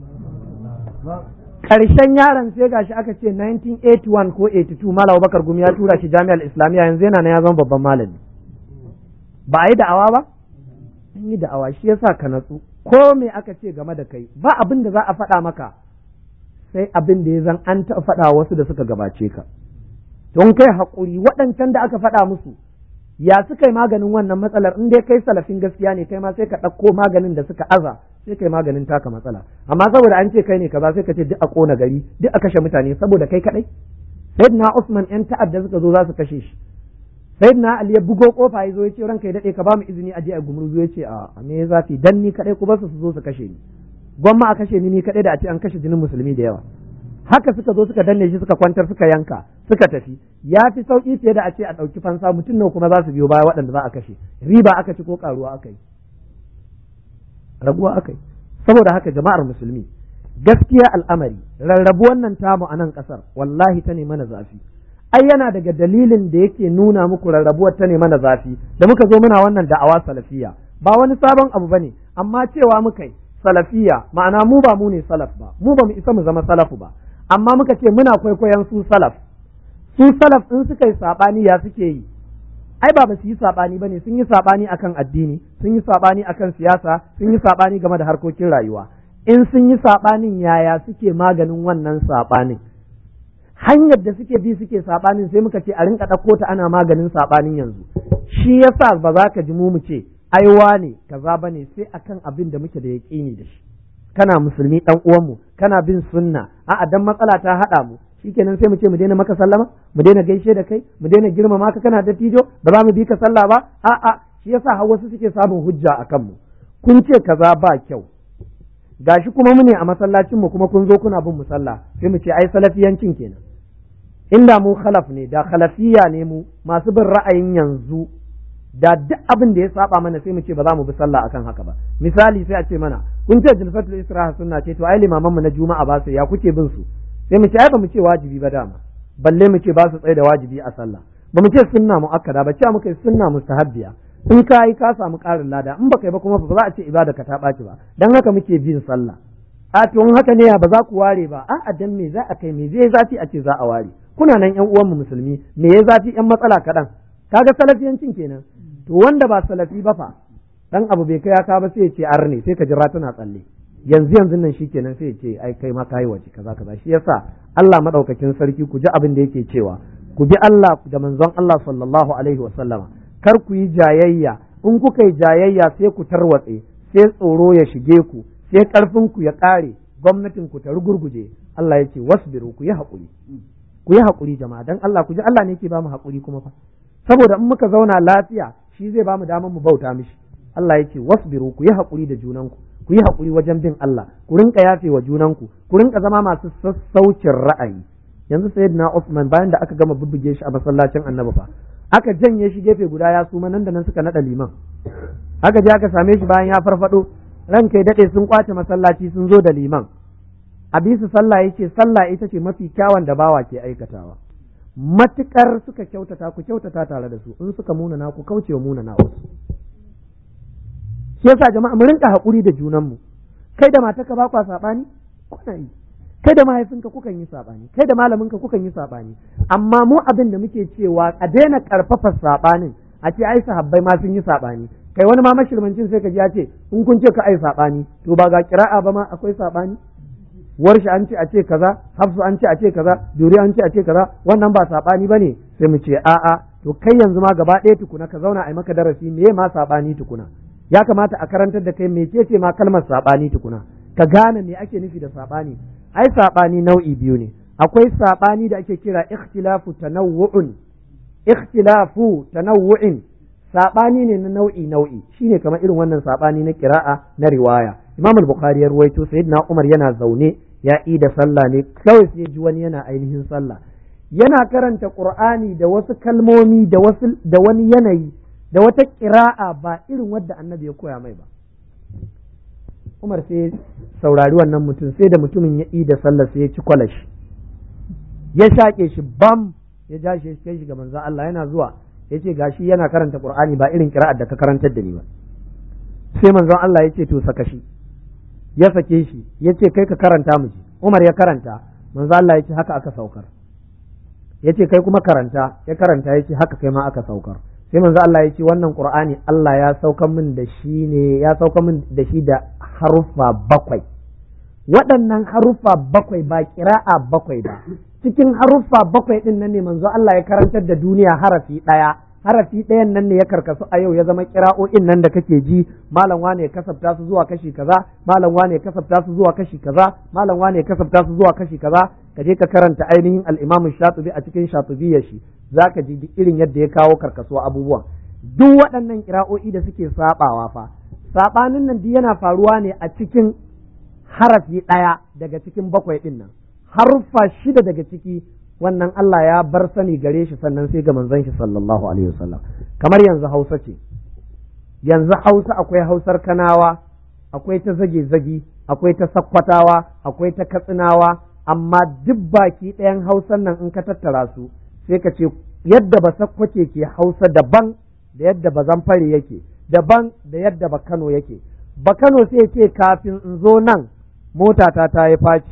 karshen yaron sai gashi aka ce 1981 ko 82 malam bakar gumi ya tura shi jami'ar islamiyya yanzu yana na ya zama babban malami ba a yi da'awa ba an yi da'awa shi yasa ka natsu ko me aka ce game da kai ba abin da za a faɗa maka sai abin da ya zan an taɓa faɗa wasu da suka gabace ka don kai haƙuri waɗancan da aka faɗa musu ya suka yi maganin wannan matsalar in dai kai salafin gaskiya ne kai ma sai ka ɗauko maganin da suka aza sai kai maganin taka matsala amma saboda an ce kai ne kaza sai ka ce duk a ƙona gari duk a kashe mutane saboda kai kaɗai sayyidina Usman yan ta'adda suka zo za su kashe shi sayyidina Ali ya bugo kofa ya zo ya ce ranka ya daɗe ka ba mu izini a je a gumurzu ya ce a me ya zafi dan ni kaɗai ku ba su su zo su kashe ni gwamma a kashe ni ni kaɗai da a ce an kashe jinin musulmi da yawa haka suka zo suka danne shi suka kwantar suka yanka suka tafi ya fi sauki fiye da a ce a ɗauki fansa mutum nawa kuma za su biyo baya waɗanda za a kashe riba aka ci ko karuwa aka yi raguwa aka yi saboda haka jama'ar musulmi gaskiya al'amari rarrabu wannan tamu a nan ƙasar wallahi ta ne mana zafi ai yana daga dalilin da yake nuna muku rarrabuwar ta ne mana zafi da muka zo muna wannan da'awa salafiya ba wani sabon abu bane amma cewa muka yi salafiya ma'ana mu ba mu ne salaf ba mu ba mu isa mu zama salafu ba amma muka ce muna kwaikwayon su salaf su salaf in suka yi sabani ya suke yi ai ba ba su yi sabani bane sun yi sabani akan addini sun yi sabani akan siyasa sun yi sabani game da harkokin rayuwa in sun yi sabanin yaya suke maganin wannan sabanin hanyar da suke bi suke sabanin sai muka ce a rinka ɗauko ta ana maganin sabanin yanzu shi yasa ba za ka ji mu mu ce aiwa ne kaza bane sai akan abin da muke da yaƙini da shi kana musulmi dan uwanmu kana bin sunna a'a dan matsala ta haɗa mu shikenan sai mu ce mu daina maka sallama mu daina gaishe da kai mu daina girmama ka kana dattijo ba za mu bi ka sallah ba a'a shi yasa har wasu suke samun hujja a kanmu kun ce kaza ba kyau gashi kuma mu ne a masallacin mu kuma kun zo kuna bin mu sallah sai mu ce ai salafiyancin kenan inda mu khalaf ne da khalafiya ne mu masu bin ra'ayin yanzu da duk abin da ya saba mana sai mu ce ba za mu bi sallah akan haka ba misali sai a ce mana kun ce jilfatul istiraha sunna ce to ai limaman mu na juma'a ba su ya kuke bin su sai mu ce ai ba mu ce wajibi ba dama balle mu ce ba su tsaye da wajibi a sallah ba mu ce sunna muakkada ba cewa muka yi sunna mustahabbiya in ka yi ka samu ƙarin lada in baka yi ba kuma ba za a ce ibada ka ta ɓaci ba dan haka muke bin sallah a to in haka ne ba za ku ware ba a dan me za a kai me zai zafi a ce za a ware kuna nan yan uwanmu musulmi me ya zafi yan matsala kaɗan kaga salafiyancin kenan to wanda ba salafi ba fa dan abu bai kai ka ba sai ya ce arne sai ka jira tana tsalle yanzu yanzu nan shikenan sai ya ce ai kai ma kai waje kaza kaza shi yasa Allah madaukakin sarki ku ji abin da yake cewa ku bi Allah da manzon Allah sallallahu alaihi wa sallama kar ku yi jayayya in kuka yi jayayya sai ku tarwatse sai tsoro ya shige ku sai karfin ku ya kare gwamnatin ku ta rugurguje Allah ya ce wasbiru ku yi haƙuri ku yi haƙuri jama'a dan Allah ku ji Allah ne yake ba mu haƙuri kuma fa saboda in muka zauna lafiya shi zai ba mu damar mu bauta mishi Allah ya ce wasbiru ku yi haƙuri da junanku ku yi haƙuri wajen bin Allah ku rinka yafe wa junanku ku rinka zama masu sassaucin ra'ayi yanzu sayyidina Usman bayan da aka gama bubbuge shi a masallacin Annabi fa aka janye shi gefe guda ya suma nan da nan suka nada liman aka je aka same shi bayan ya farfado ranka ya dade sun kwace masallaci sun zo da liman a bisu sallah yake sallah ita ce mafi kyawun da bawa ke aikatawa matukar suka kyautata ku kyautata tare da su in suka munana ku kauce wa munana wasu shi yasa jama'a mu rinka haƙuri da junanmu kai da matarka ba kwa saɓani kuna yi kai da mahaifinka kukan yi saɓani kai da malaminka kukan yi saɓani amma mu abin da muke cewa a daina ƙarfafa saɓanin a ce ai sahabbai ma sun yi saɓani kai wani ma mashirmancin sai ka ji ya ce in kun ce ka ai saɓani to ba ga kira'a ba ma akwai saɓani warshi an ce a ce kaza hafsu an ce a ce kaza duri an ce a ce kaza wannan ba saɓani ba ne sai mu ce a'a to kai yanzu ma gaba ɗaya tukuna ka zauna a maka darasi me ma saɓani tukuna ya kamata a karantar da kai mecece ma kalmar saɓani tukuna ka gane me ake nufi da saɓani ai saɓani nau'i biyu ne akwai saɓani da ake kira ikhtilafu tanawwu'un ikhtilafu tanawwu'in saɓani ne na nau'i nau'i shine kamar irin wannan saɓani na kira'a na riwaya imam al-bukhari ya ruwaito sayyidina umar yana zaune ya yi da sallah ne kawai sai ji wani yana ainihin sallah yana karanta qur'ani da wasu kalmomi da wasu da wani yanayi da wata ƙira'a ba irin wadda annabi ya koya mai ba Umar sai saurari wannan mutum sai da mutumin ya yi da sallah sai ya ci kwalashi ya shaƙe shi bam ya ja shi ya shi ga manzon Allah yana zuwa ya ce gashi yana karanta Qur'ani ba irin ƙira'ar da ka karantar da ni ba sai manzon Allah ya ce to saka shi ya sake shi ya ce kai ka karanta mu ji Umar ya karanta manzon Allah ya ce haka aka saukar ya ce kai kuma karanta ya karanta ya ce haka kai ma aka saukar sai manzo Allah ya ce wannan Qur'ani Allah ya sauka min da shi ne ya sauka min da shi da haruffa bakwai waɗannan haruffa bakwai ba kira'a bakwai ba cikin haruffa bakwai din nan ne manzo Allah ya karantar da duniya harafi ɗaya harafi ɗayan nan ne ya karkasu a yau ya zama kira'o'in nan da kake ji malam wane ya kasafta su zuwa kashi kaza malam wane ya kasafta su zuwa kashi kaza malam wane ya kasafta su zuwa kashi kaza ka je ka karanta ainihin al-Imam Shatibi a cikin Shatibiyar shi zaka ji duk irin yadda ya kawo karkasuwa abubuwan duk waɗannan kira'o'i da suke sabawa fa sabanin nan duk yana faruwa ne a cikin harafi ɗaya daga cikin bakwai ɗin nan haruffa shida daga ciki wannan Allah ya bar sani gare shi sannan sai ga manzon shi sallallahu alaihi wasallam kamar yanzu Hausa ce yanzu Hausa akwai Hausar Kanawa akwai ta zage zagi akwai ta Sakkwatawa akwai ta Katsinawa amma duk baki ɗayan Hausan nan in ka tattara su sai ka ce yadda ba Sakkwace ke Hausa daban da yadda ba Zamfare yake daban da yadda ba Kano yake ba Kano sai ce kafin in zo nan motata ta yi faci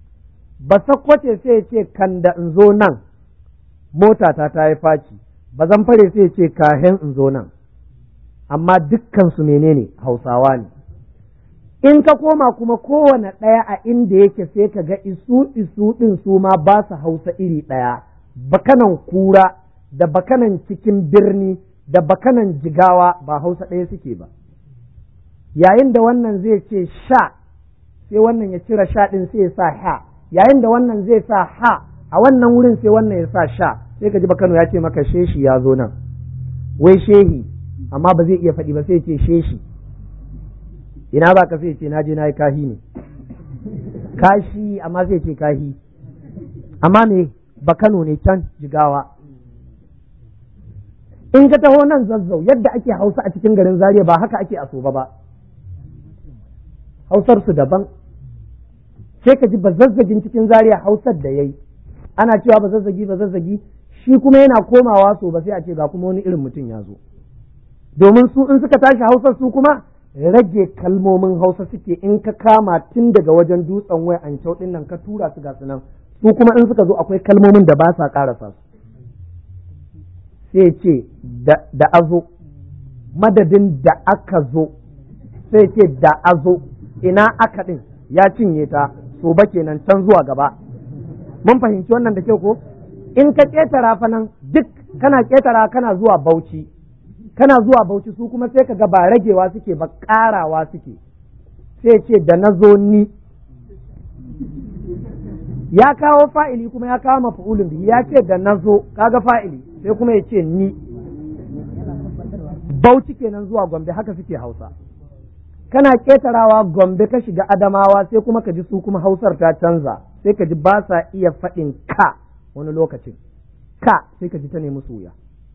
ba sakkwace sai ya ce kan da in zo nan motata ta yi faci ba zan fare sai ya ce kahen in zo nan amma dukkan su menene hausawa ne in ka koma kuma kowane ɗaya a inda yake sai ka ga isu isu ɗin su ma ba su hausa iri ɗaya bakanan kura da bakanan cikin birni da bakanan jigawa ba hausa ɗaya suke ba yayin da wannan zai ce sha sai wannan ya cire sha ɗin sai ya sa ha yayin da wannan zai sa ha a wannan wurin sai wannan ya sa sha sai ka ji bakano ya ce maka sheshi ya zo nan wai shehi amma ba zai iya faɗi ba sai ce sheshi ina ba ka sai ce na je na yi kahi ne kashi amma zai ce kahi amma me bakano ne can jigawa in ka taho nan zazzau yadda ake hausa a cikin garin zaria ba haka ake a soba ba hausar su daban sai ka ji bazazzagin cikin zaria hausar da yayi ana cewa bazazzagi bazazzagi shi kuma yana komawa so ba sai a ce ga kuma wani irin mutum ya zo domin su in suka tashi hausar su kuma rage kalmomin hausa suke in ka kama tun daga wajen dutsen waya an din nan ka tura su ga su nan su kuma in suka zo akwai kalmomin da ba sa karasa su sai ce da azo madadin da aka zo sai ce da azo ina aka din ya cinye ta so ba kenan can zuwa gaba mun fahimci wannan da kyau ko in ka ƙetara fa nan duk kana ƙetara kana zuwa bauchi kana zuwa bauchi su kuma sai ka ga ba ragewa suke ba ƙarawa suke sai ce da na zo ni ya kawo fa'ili kuma ya kawo mafa'ulun bihi ya ce da na zo kaga fa'ili sai kuma ya ce ni bauchi kenan zuwa gombe haka suke hausa kana ƙetarawa gombe ka shiga adamawa sai kuma ka ji su kuma hausar ta canza sai ka ji ba sa iya faɗin ka wani lokacin ka sai ka ji ta nemi wuya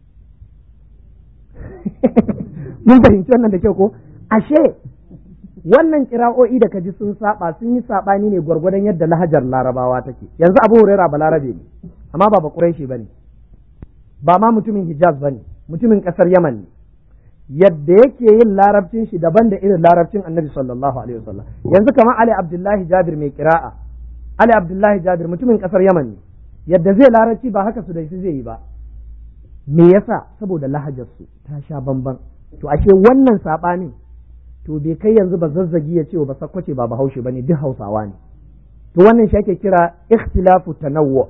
mun fahimci wannan da kyau ko ashe wannan kira'o'i da kaji sun saba sun yi sabani ne gwargwadon yadda lahajar larabawa take yanzu abu huraira ba larabe ne amma ba ba quraishi bane ba ma mutumin hijaz bane mutumin kasar yaman ne yadda yake yin larabcin shi daban da irin larabcin annabi sallallahu alaihi wasallam yanzu kamar ali abdullahi jabir mai kira'a ali abdullahi jabir mutumin kasar yaman ne yadda zai larabci ba haka su da shi zai yi ba me yasa saboda lahajar su ta sha bamban to ashe wannan sabanin to bai kai yanzu ba zazzagi ya ce ba sakwace ba bahaushe bane duk hausawa ne to wannan shi ake kira ikhtilafu tanawwu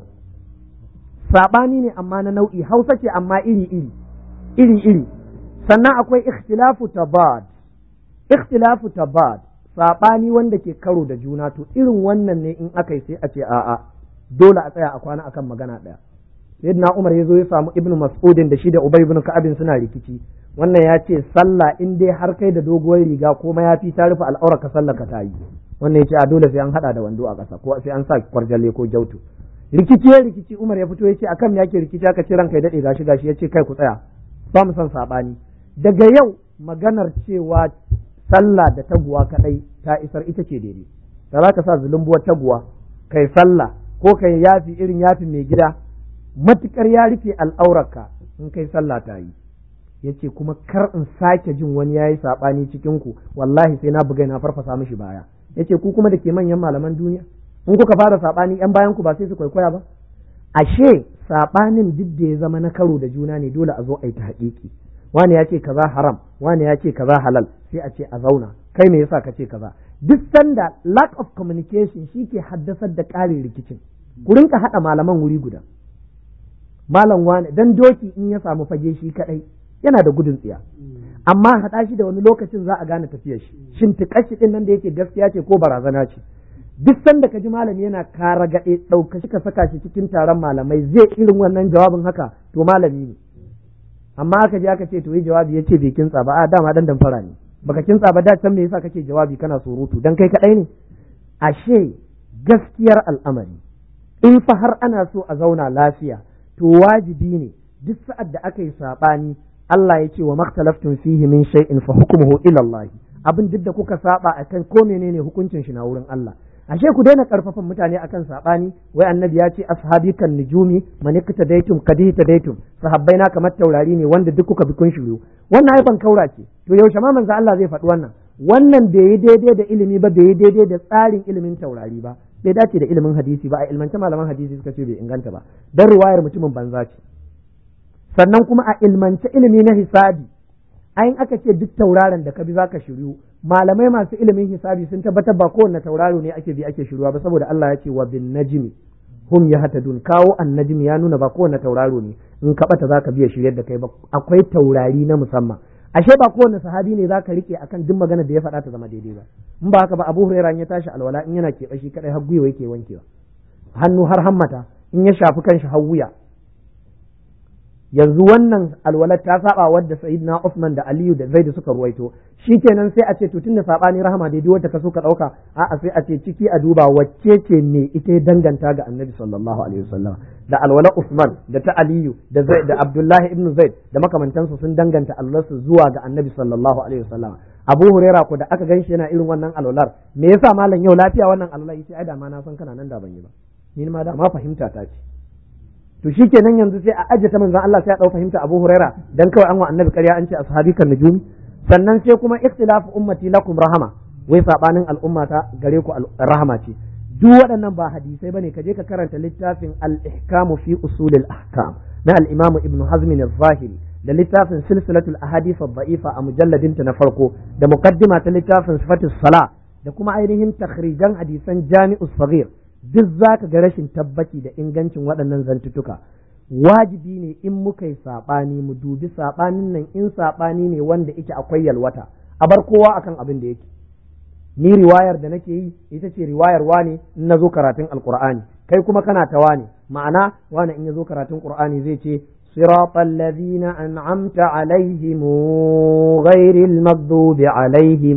sabani ne amma na nau'i hausa ce amma iri iri iri iri sannan akwai ikhtilafu tabad ikhtilafu tabad sabani wanda ke karo da juna to irin wannan ne in aka yi sai a ce a'a dole a tsaya a kwana akan magana ɗaya sayyidina Umar ya zo ya samu Ibn Mas'udin da shi da Ubay ibn Ka'ab suna rikici wannan ya ce sallah in dai har kai da doguwar riga ko mayafi ta rufe al'aura ka sallah ka tayi wannan ya ce a dole sai an hada da wando a ƙasa ko sai an sa kwarjalle ko jautu rikici ya rikici Umar ya fito ya ce akan yake rikici aka ce ranka ya dade gashi gashi ya ce kai ku tsaya ba mu san sabani daga yau maganar cewa sallah da taguwa kadai ta isar ita ce daidai da za ka sa zulumbuwar taguwa kai sallah ko kai yafi irin yafi mai gida matukar ya rufe al'aurarka in kai sallah ta yi yace kuma kar in sake jin wani yayi sabani cikin ku wallahi sai na buga na farfasa mishi baya yace ku kuma da ke manyan malaman duniya in kuka fara sabani yan bayan ku ba sai su kwaikwaya ba ashe sabanin duk da ya zama na karo da juna ne dole a zo a yi ta haƙiƙi wani ya ce kaza haram wani ya ce kaza halal sai a ce a zauna kai me yasa ka ce kaza duk sanda lack of communication shi ke haddasar da ƙarin rikicin ku rinka haɗa malaman wuri guda malam wani dan doki in ya samu fage shi kadai yana da gudun tsiya amma haɗa shi da wani lokacin za a gane tafiyar shi shin shi din nan da yake gaskiya ce ko barazana ce duk sanda ka ji malami yana kara gaɗe ɗauka shi ka saka shi cikin taron malamai zai irin wannan jawabin haka to malami ne amma aka je aka ce to yi jawabi yace bai kintsa ba a dama dan damfara ne baka kintsa ba da can me yasa kake jawabi kana surutu dan kai kadai ne ashe gaskiyar al'amari in fa har ana so a zauna lafiya to wajibi ne duk sa'ad da aka yi sabani Allah ya ce wa maktalaftum fihi min shay'in fa hukmuhu ila Allah abin duk da kuka saba akan ko menene hukuncin shi na wurin Allah ashe ku daina karfafan mutane akan sabani wai annabi ya ce ashabi kan nujumi man iktadaitum kadaitum sahabbai na kamar taurari ne wanda duk kuka bi kun shiru wannan ai ban kaura ce to yaushe ma manzo Allah zai faɗi wannan wannan bai yi daidai da ilimi ba bai yi daidai da tsarin ilimin taurari ba bai dace da ilimin hadisi ba a ilmance malaman hadisi suka ce bai inganta ba dan riwayar mutumin banza ce sannan kuma a ilmance ilimi na hisabi ayin aka ce duk tauraron da ka bi zaka shiryu malamai masu ilimin hisabi sun tabbatar ba kowanne tauraro ne ake bi ake shiruwa ba saboda Allah ya ce wa bin najmi hum yahtadun kawo annajmi ya nuna ba kowanne tauraro ne in ka bata zaka biya shiryar da kai ba akwai taurari na musamman ashe ba kowanne sahabi ne zaka rike akan duk magana da ya faɗa ta zama daidai ba in ba haka ba Abu Hurairah ya tashi alwala in yana keɓe shi kadai har gwiwa yake wankewa hannu har hammata in ya shafi kanshi har wuya yanzu wannan alwalar ta saba wadda sayyidina Usman da Aliyu da Zaid suka ruwaito shikenan sai a ce to tunda sabani rahama dai wanda ka so ka dauka a'a sai a ce ciki a duba wacce ce me ita danganta ga Annabi sallallahu alaihi wasallam da alwala Usman da ta Aliyu da Zaid da Abdullahi ibn Zaid da makamantansu sun danganta alwalarsu zuwa ga Annabi sallallahu alaihi wasallam Abu Huraira ko da aka ganshi yana irin wannan alwalar me yasa malam yau lafiya wannan alwalar yace ai da ma na san kana nan da ban yi ba ni ma da ma fahimta ta ce to shikenan yanzu sai a ajiye ta manzon Allah sai a dau fahimta Abu Huraira dan kawai an wa annabi ƙarya an ce ashabi kan nujumi sannan sai kuma ikhtilafu ummati lakum rahama wai sabanin al'ummata gare ku rahama ce duk waɗannan ba hadisai bane ka je ka karanta littafin al-ihkam fi usul al-ahkam na al-imam ibn hazm al-zahiri da littafin silsilatul ahadith ad-da'ifa a mujalladin ta na farko da muqaddima ta littafin sifatus sala da kuma ainihin takhrijan hadisan jami'us saghir duk za ka ga rashin tabbaci da ingancin waɗannan zantutuka wajibi ne in muka yi saɓani mu dubi saɓanin nan in saɓani ne wanda yake akwai yalwata a bar kowa akan abin da yake ni riwayar da nake yi ita ce riwayar wane in na zo karatun alkur'ani kai kuma kana ta wane ma'ana wane in ya zo karatun qur'ani zai ce صراط الذين أنعمت عليهم غير المغضوب عليهم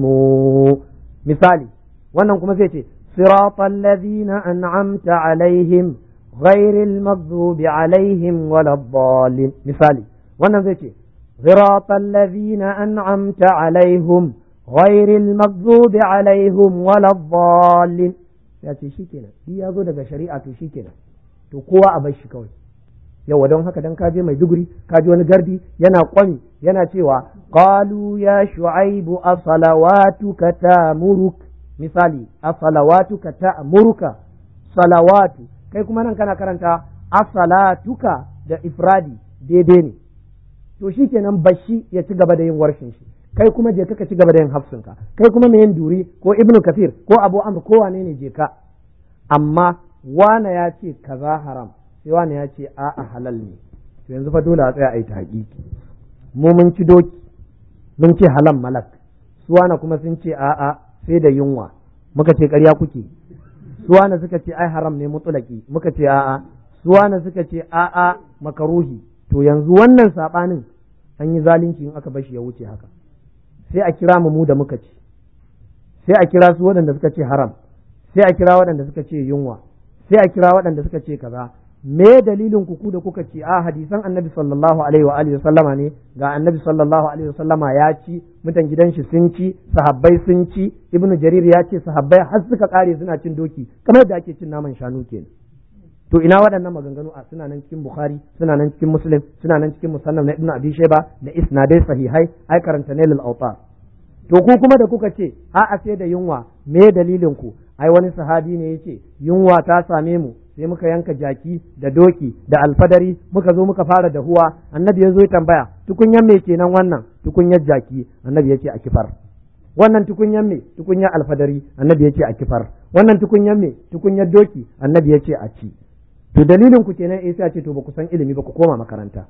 مثالي wannan kuma zai ce صراط الذين أنعمت عليهم غير المغضوب عليهم ولا الضالين مثالي وانا زي صراط الذين أنعمت عليهم غير المغضوب عليهم ولا الضالين ya ce shi kenan shi ya zo daga shari'a to shi kenan to kowa a bar shi kawai yawa don haka dan kaje mai duguri kaji wani gardi yana kwami yana cewa qalu ya shu'aibu asalawatuka tamuruk misali a salawatuka ta muruka salawatu kai kuma nan kana karanta asalatuka da ifradi daidai ne to shikenan bashi ya ci gaba da yin warshin shi kai kuma je ka ci gaba da yin hafsinka kai kuma mai yin duri ko ibnu kafir ko abu amr ko wane ne je ka amma wane ya ce kaza haram sai wane ya ce a'a halal ne to yanzu fa dole a tsaya a yi tahqiqi mu mun ci doki mun ce halal malak su wane kuma sun ce a'a sai da yunwa muka ce ƙarya kuke suwana suka ce ai haram ne mutulaki muka ce a'a suwana suka ce a'a makaruhi to yanzu wannan sabanin an yi zalunci in aka bashi ya wuce haka sai a kira mu da muka ci sai a kira su waɗanda suka ce haram sai a kira waɗanda suka ce yunwa sai a kira waɗanda suka ce kaza me dalilin ku ku da kuka ce a hadisan annabi sallallahu alaihi wa alihi sallama ne ga annabi sallallahu alaihi sallama ya ci mutan gidan shi sun ci sahabbai sun ci ibnu jarir ya ce sahabbai har suka kare suna cin doki kamar yadda ake cin naman shanu kenan to ina waɗannan maganganu a suna nan cikin bukhari suna nan cikin muslim suna nan cikin musannaf na ibnu abi shayba da isnadai sahihai ai karanta nailul awtar to ku kuma da kuka ce a'a sai da yunwa me dalilin ku ai wani sahabi ne yace yunwa ta same mu sai muka yanka jaki da doki da alfadari muka zo muka fara dahuwa annabi ya zo ya tambaya tukunyan me kenan wannan tukunyar jaki annabi ya ce a kifar wannan tukunyan me tukunyar alfadari annabi ya ce a kifar wannan tukunyan me tukunyar doki annabi ya ce a ci to dalilin ku kenan eh sai a ce to ba ku san ilimi ba ku koma makaranta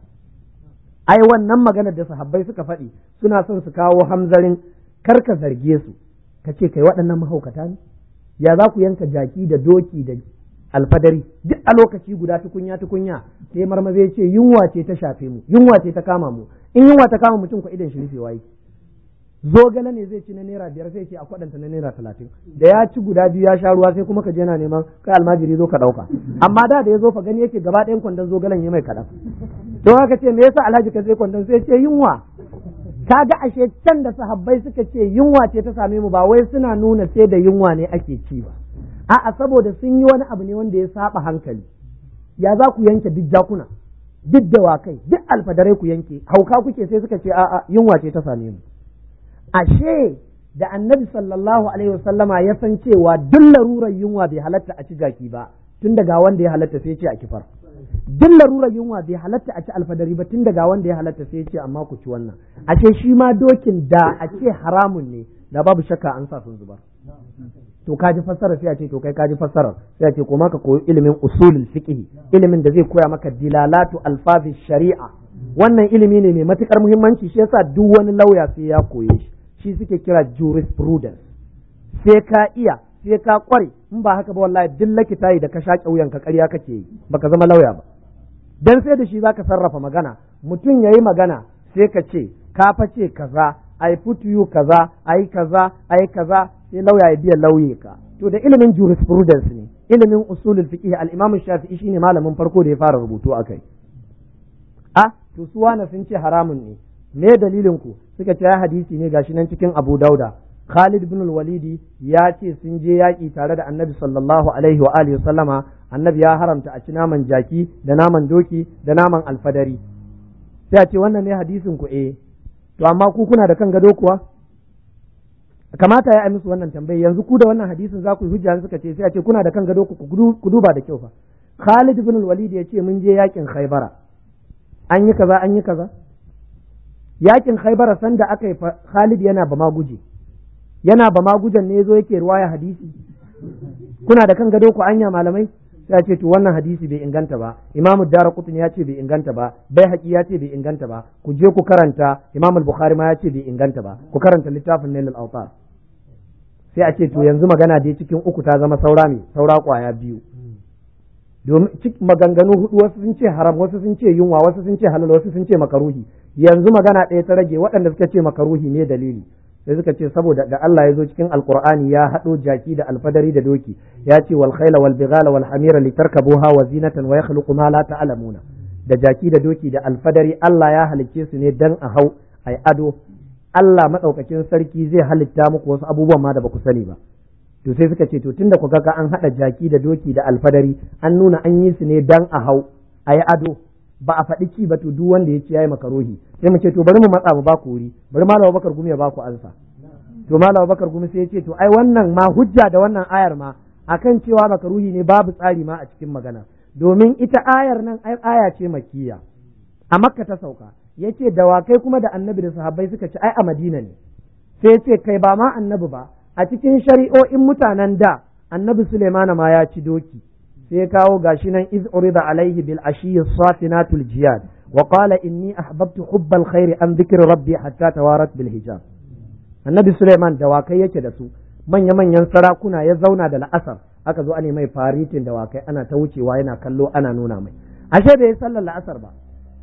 ai wannan maganar da sahabbai suka faɗi suna son su kawo hamzarin kar ka zarge su ka ce kai waɗannan mahaukata ne ya za ku yanka jaki da doki da alfadari duk a lokaci guda tukunya tukunya sai marmaze ya ce yunwa ce ta shafe mu yunwa ce ta kama mu in yunwa ta kama mutum ko idan shi rufewa yake zogale ne zai ci na naira biyar sai ce a kwadanta na naira talatin da ya ci guda biyu ya sha ruwa sai kuma ka je na neman kai almajiri zo ka dauka amma da da ya zo fa gani yake gaba ɗayan kwandon zogalen ya mai kaɗan don haka ce me yasa alhaji ka sai kwandon sai ce yunwa kaga ashe can da sahabbai suka ce yunwa ce ta same mu ba wai suna nuna sai da yunwa ne ake ci ba a'a saboda sun yi wani abu ne wanda ya saba hankali ya za ku yanke duk jakuna duk dawakai duk alfadarai ku yanke hauka kuke sai suka ce a'a yunwa ce ta same mu ashe da annabi sallallahu alaihi wasallama ya san cewa duk larurar yunwa bai halatta a ci jaki ba tun daga wanda ya halatta sai ce a kifar duk larurar yunwa bai halatta a ci alfadari ba tun daga wanda ya halatta sai ce amma ku ci wannan ashe shi ma dokin da a ce haramun ne da babu shakka an sa sun zubar to ka ji fassara sai a ce to kai ka ji fassara sai a ce ko ka koyi ilimin usulul fiqh ilimin da zai koya maka dilalatu alfazi shari'a wannan ilimi ne mai matukar muhimmanci shi yasa duk wani lauya sai ya koye shi shi suke kira jurisprudence sai ka iya sai ka kware in ba haka ba wallahi duk lakitayi da ka shaƙe wuyan ka ƙarya kake yi baka zama lauya ba dan sai da shi zaka sarrafa magana mutum ya yi magana sai ka ce ka face kaza ai futuyu kaza ai kaza ai kaza sai lauya ya biya lauye ka to da ilimin jurisprudence ne ilimin usulul fiqh al-imam shafi'i shine malamin farko da ya fara rubutu akai a to su wani sun ce haramun ne me dalilin ku suka ce ya hadisi ne gashi nan cikin Abu Dauda Khalid bin walidi ya ce sun je yaƙi tare da Annabi sallallahu alaihi wa alihi sallama Annabi ya haramta a ci naman jaki da naman doki da naman alfadari sai a ce wannan ne hadisin ku eh to amma ku kuna da kan gado kuwa kamata ya yi musu wannan tambayi yanzu ku da wannan hadisin za ku yi hujja suka ce sai a ce kuna da kan gado ku ku duba da kyau fa Khalid bin Walid ya ce mun je yakin Khaybara an yi kaza an yi kaza yakin Khaybara sanda aka yi Khalid yana ba ma guje yana ba ma gujen ne yazo yake ruwaya hadisi kuna da kan gado ku anya malamai sai ce to wannan hadisi bai inganta ba imamu dara kutun ya ce bai inganta ba bai haƙi ya ce bai inganta ba ku je ku karanta imamu bukhari ma ya ce bai inganta ba ku karanta littafin nailul autar sai a ce to yanzu magana dai cikin uku ta zama saura ne saura kwaya biyu domin maganganu hudu wasu sun ce haram wasu sun ce yunwa wasu sun ce halal wasu sun ce makaruhi yanzu magana ɗaya ta rage waɗanda suka ce makaruhi ne dalili sai suka ce saboda da Allah ya zo cikin alkur'ani ya haɗo jaki da alfadari da doki ya ce wal khayla wal bighala wal hamira litarkabuha wa zinatan wa yakhluqu ma la ta'lamuna da jaki da doki da alfadari Allah ya halicce su ne dan a hau ai ado Allah madaukakin sarki zai halitta muku wasu abubuwan ma da ba ku sani ba to sai suka ce to tunda ku ga an haɗa jaki da doki da alfadari an nuna an yi su ne dan a hau ai ado ba a faɗi ci ba to duk wanda ya ci yayi makarohi sai mu ce to bari mu matsa mu ba ku wuri bari malam Bakar Gumi ya ba ku ansa to malam Bakar Gumi sai ya ce to ai wannan ma hujja da wannan ayar ma akan cewa makaruhi ne babu tsari ma a cikin magana domin ita ayar nan ai aya ce makkiya a makka ta sauka yace dawakai kuma da annabi da sahabbai suka ci ai a madina ne sai ya ce kai ba ma annabi ba a cikin shari'o'in mutanen da annabi Suleimana ma ya ci doki sai kawo gashi nan iz urida alaihi bil ashiyyi safinatul jiyad wa qala inni ahbabtu hubbal khairi an dhikri rabbi hatta tawarat bil hijab annabi Suleiman dawakai yake da su manya manyan sarakuna ya zauna da la'asar aka zo ana mai faritin dawakai ana ta wucewa yana kallo ana nuna mai ashe bai sallar la'asar ba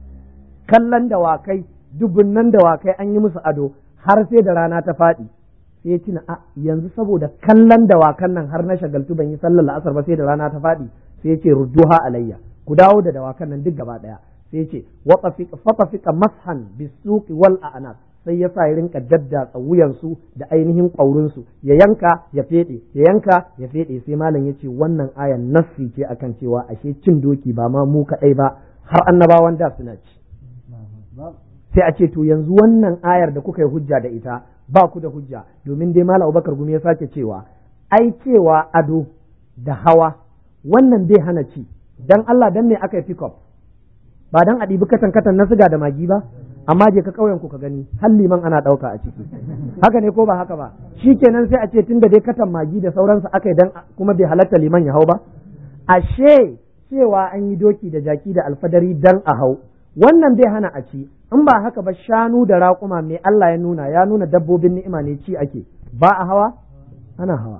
kallon dawakai dubunnan dawakai an yi musu ado har sai da rana ta faɗi sai tuna a yanzu saboda kallon dawakan nan har na shagaltu ban yi sallar la'asar ba sai da rana ta faɗi sai ce rudduha alayya ku dawo da dawakan nan duk gaba ɗaya sai ce fatafika mashan bisuki wal a'naq sai ya sa ya rinka daddatsa wuyansu da ainihin ƙwaurinsu ya yanka ya feɗe ya yanka ya feɗe sai malam ya ce wannan ayan nassi ce akan cewa ashe cin doki ba ma mu kaɗai ba har annabawan da suna ci sai a ce to yanzu wannan ayar da kuka yi hujja da ita ba ku da hujja domin dai Malam Abubakar Gumi ya sake cewa ai cewa ado da hawa wannan bai hana ci dan Allah dan me aka yi pick up ba dan a ɗibi katan katan na siga da magi ba amma je ka ƙauyen ku ka gani har liman ana ɗauka a ciki haka ne ko ba haka ba shikenan sai a ce tunda dai katan magi da sauransu aka yi dan kuma bai halatta liman ya hau ba ashe cewa an yi doki da jaki da alfadari dan a hau wannan bai hana a ci in ba haka ba shanu da raƙuma mai Allah ya nuna ya nuna dabbobin ni'ima ne ci ake ba a hawa ana hawa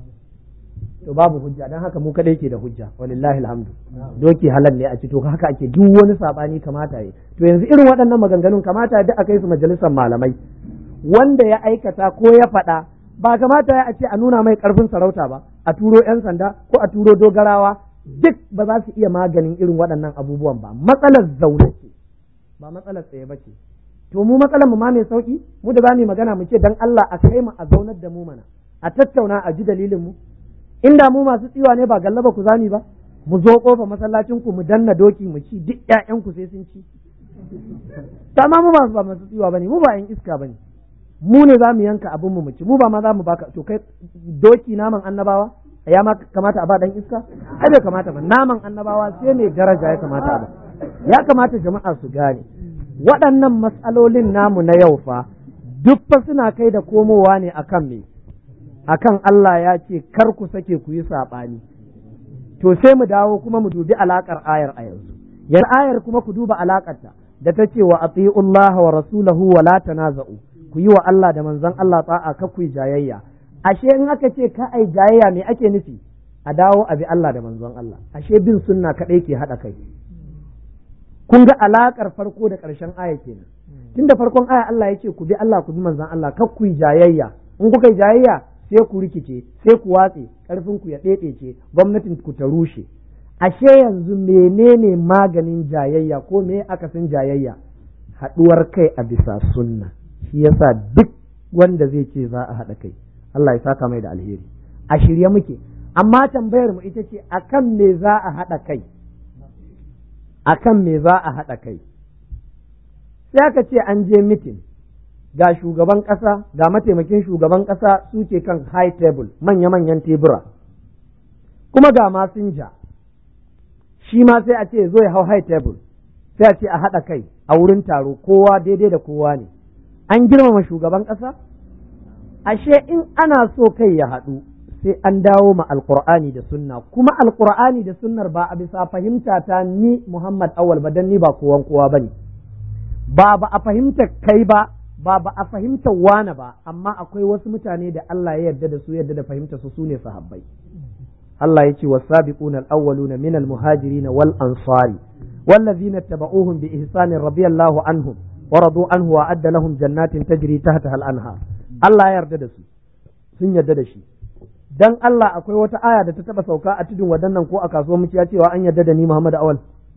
to babu hujja dan haka mu kadai ke da hujja walillahi alhamdu doki halal ne a ci to haka ake duk wani sabani kamata yi to yanzu irin waɗannan maganganun kamata da aka yi su majalisar malamai wanda ya aikata ko ya faɗa ba kamata ya a ce a nuna mai ƙarfin sarauta ba a turo 'yan sanda ko a turo dogarawa duk ba za su iya maganin irin waɗannan abubuwan ba matsalar zaune ce ba matsalar tsaye ba ce to mu matsalar mu ma mai sauki mu da za mu magana mu ce dan Allah a kai mu a zaunar da mu mana a tattauna a ji dalilin mu inda mu masu tsiwa ne ba gallaba ku zami ba mu zo kofa masallacin ku mu danna doki mu ci duk ƴaƴan ku sai sun ci amma mu ba ba masu tsiwa bane mu ba ƴan iska bane mu ne za mu yanka abin mu mu ci mu ba ma za mu baka to kai doki naman annabawa ya ma kamata a ba dan iska ai bai kamata ba naman annabawa sai mai daraja ya kamata ba ya kamata jama'a su gane waɗannan matsalolin namu na yau fa duk fa suna kai da komowa ne akan me akan Allah ya ce kar ku sake ku yi saɓani to sai mu dawo kuma mu dubi alaƙar ayar a yanzu yar ayar kuma ku duba alaƙarta da ta ce wa ati'ullah wa rasulahu wa la tanaza'u ku yi wa Allah da manzon Allah ta'a ka ku jayayya ashe in aka ce ka ai jayayya me ake nufi a dawo a bi Allah da manzon Allah ashe bin sunna kadai ke hada kai kun ga alakar farko da ƙarshen aya kenan tun da farkon aya Allah ya ce ku bi Allah ku bi manzon Allah kar ku yi jayayya in kuka yi jayayya sai ku rikice sai ku watse karfin ku ya ɗaiɗaice gwamnatin ku ta rushe ashe yanzu menene maganin jayayya ko me akasin jayayya haɗuwar kai a bisa sunna shi yasa duk wanda zai ce za a haɗa kai Allah ya saka mai da alheri a shirye muke amma tambayar mu ita ce akan me za a haɗa kai akan me za a haɗa kai sai aka ce an je mitin ga shugaban ƙasa ga mataimakin shugaban ƙasa suke kan high table manya-manyan tebura kuma ga masinja shi ma sai a ce zo ya hau high table sai a ce a haɗa kai a wurin taro kowa daidai da kowa ne an girmama shugaban ƙasa ashe in ana so kai ya haɗu sai an dawo ma alkur'ani da sunna kuma alkur'ani da sunnar ba a bisa fahimta ta ni Muhammad awal ba dan ni ba kowan kowa bane ba ba a fahimta kai ba ba ba a fahimta wane ba amma akwai wasu mutane da Allah ya yarda da su yarda da fahimta su sune sahabbai Allah ya ce wasabiquna al-awwaluna min al-muhajirin wal ansari والذين اتبعوهم بإحسان رضي الله عنهم ورضوا عنه وأعد لهم جنات تجري تحتها الأنهار الله يرضى da su sun yarda da shi dan Allah akwai wata aya da ta taba sauka a tudun wadannan ko a kasuwar muciya cewa an yarda da ni Muhammad Awal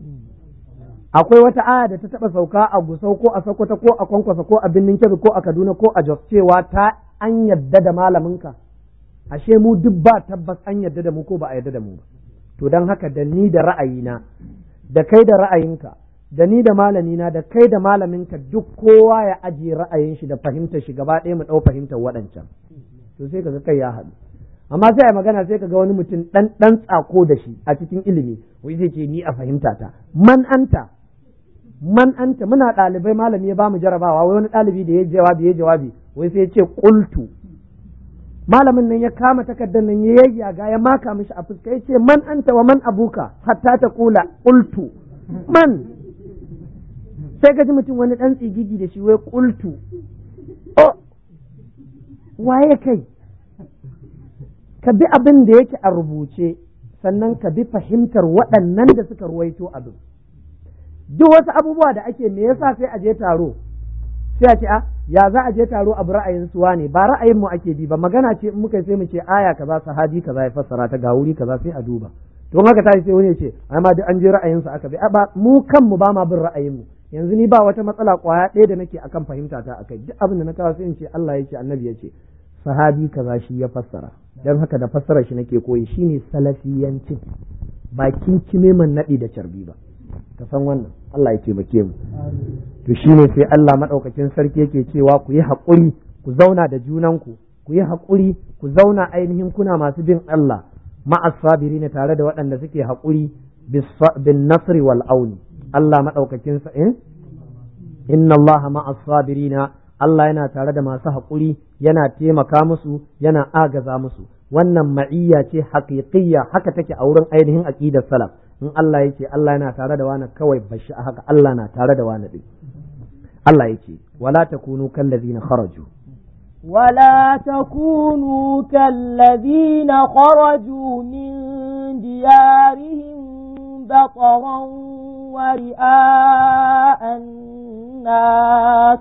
akwai wata aya da ta taba sauka a Gusau ko a Sokoto ko a Kwankwasa ko a Binnin Kebbi ko a Kaduna ko a Jos cewa ta an yarda da malaminka ashe mu duk ba tabbas an yarda da mu ko ba a yarda da mu ba to dan haka da ni da ra'ayina da kai da ra'ayinka da ni da malamina da kai da malaminka duk kowa ya ajiye ra'ayin shi da fahimtar shi gaba ɗaya mu ɗau fahimtar waɗancan to sai kaga kai ya haɗu amma sai a magana sai kaga wani mutum ɗan ɗan tsako da shi a cikin ilimi wai zai ce ni a fahimta ta man anta man anta muna ɗalibai malami ya bamu jarabawa wai wani ɗalibi da ya jawabi ya jawabi wai sai ya ce qultu malamin nan ya kama takardar nan ya yayyaga ya maka mishi a fuska ya ce man anta wa man abuka hatta ta kula qultu man sai ka ji mutum wani ɗan tsigigi da shi wai qultu oh waye kai ka bi abin da yake a rubuce sannan ka bi fahimtar waɗannan da suka ruwaito abin duk wasu abubuwa da ake me yasa sai a je taro sai a ce a ya za a je taro abu ra'ayin suwa ne ba ra'ayin mu ake bi ba magana ce in muka sai mu ce aya kaza sahabi kaza ya fassara ta ga wuri kaza sai a duba to haka tashi sai wani ya ce ai ma duk an je ra'ayin su aka bi ba mu kanmu ba ma bin ra'ayin mu yanzu ni ba wata matsala kwaya ɗaya da nake akan fahimta ta akai duk abin da na kawo sai in ce Allah ya ce annabi ya ce sahabi kaza shi ya fassara dan haka da fassara shi nake koyi shine salafiyancin ba kinkime man naɗi da carbi ba ka san wannan Allah ya taimake mu to shine sai Allah madaukakin sarki yake cewa ku yi haƙuri ku zauna da junanku ku yi haƙuri ku zauna ainihin kuna masu bin Allah ma'as sabirina tare da waɗanda suke haƙuri bin nasri wal auni Allah madaukakin sa in inna Allah ma'as sabirina Allah yana tare da masu haƙuri yana taimaka musu yana agaza musu wannan ma'iyya ce haƙiƙiyya haka take a wurin ainihin aqidar salaf in Allah ya ce Allah yana tare da wani kawai bashi a haka Allah na tare da wani ɗin Allah ya ce wala takunu kallazina kharaju ولا تكونوا كالذين خرجوا من ديارهم بطرا ورئاء الناس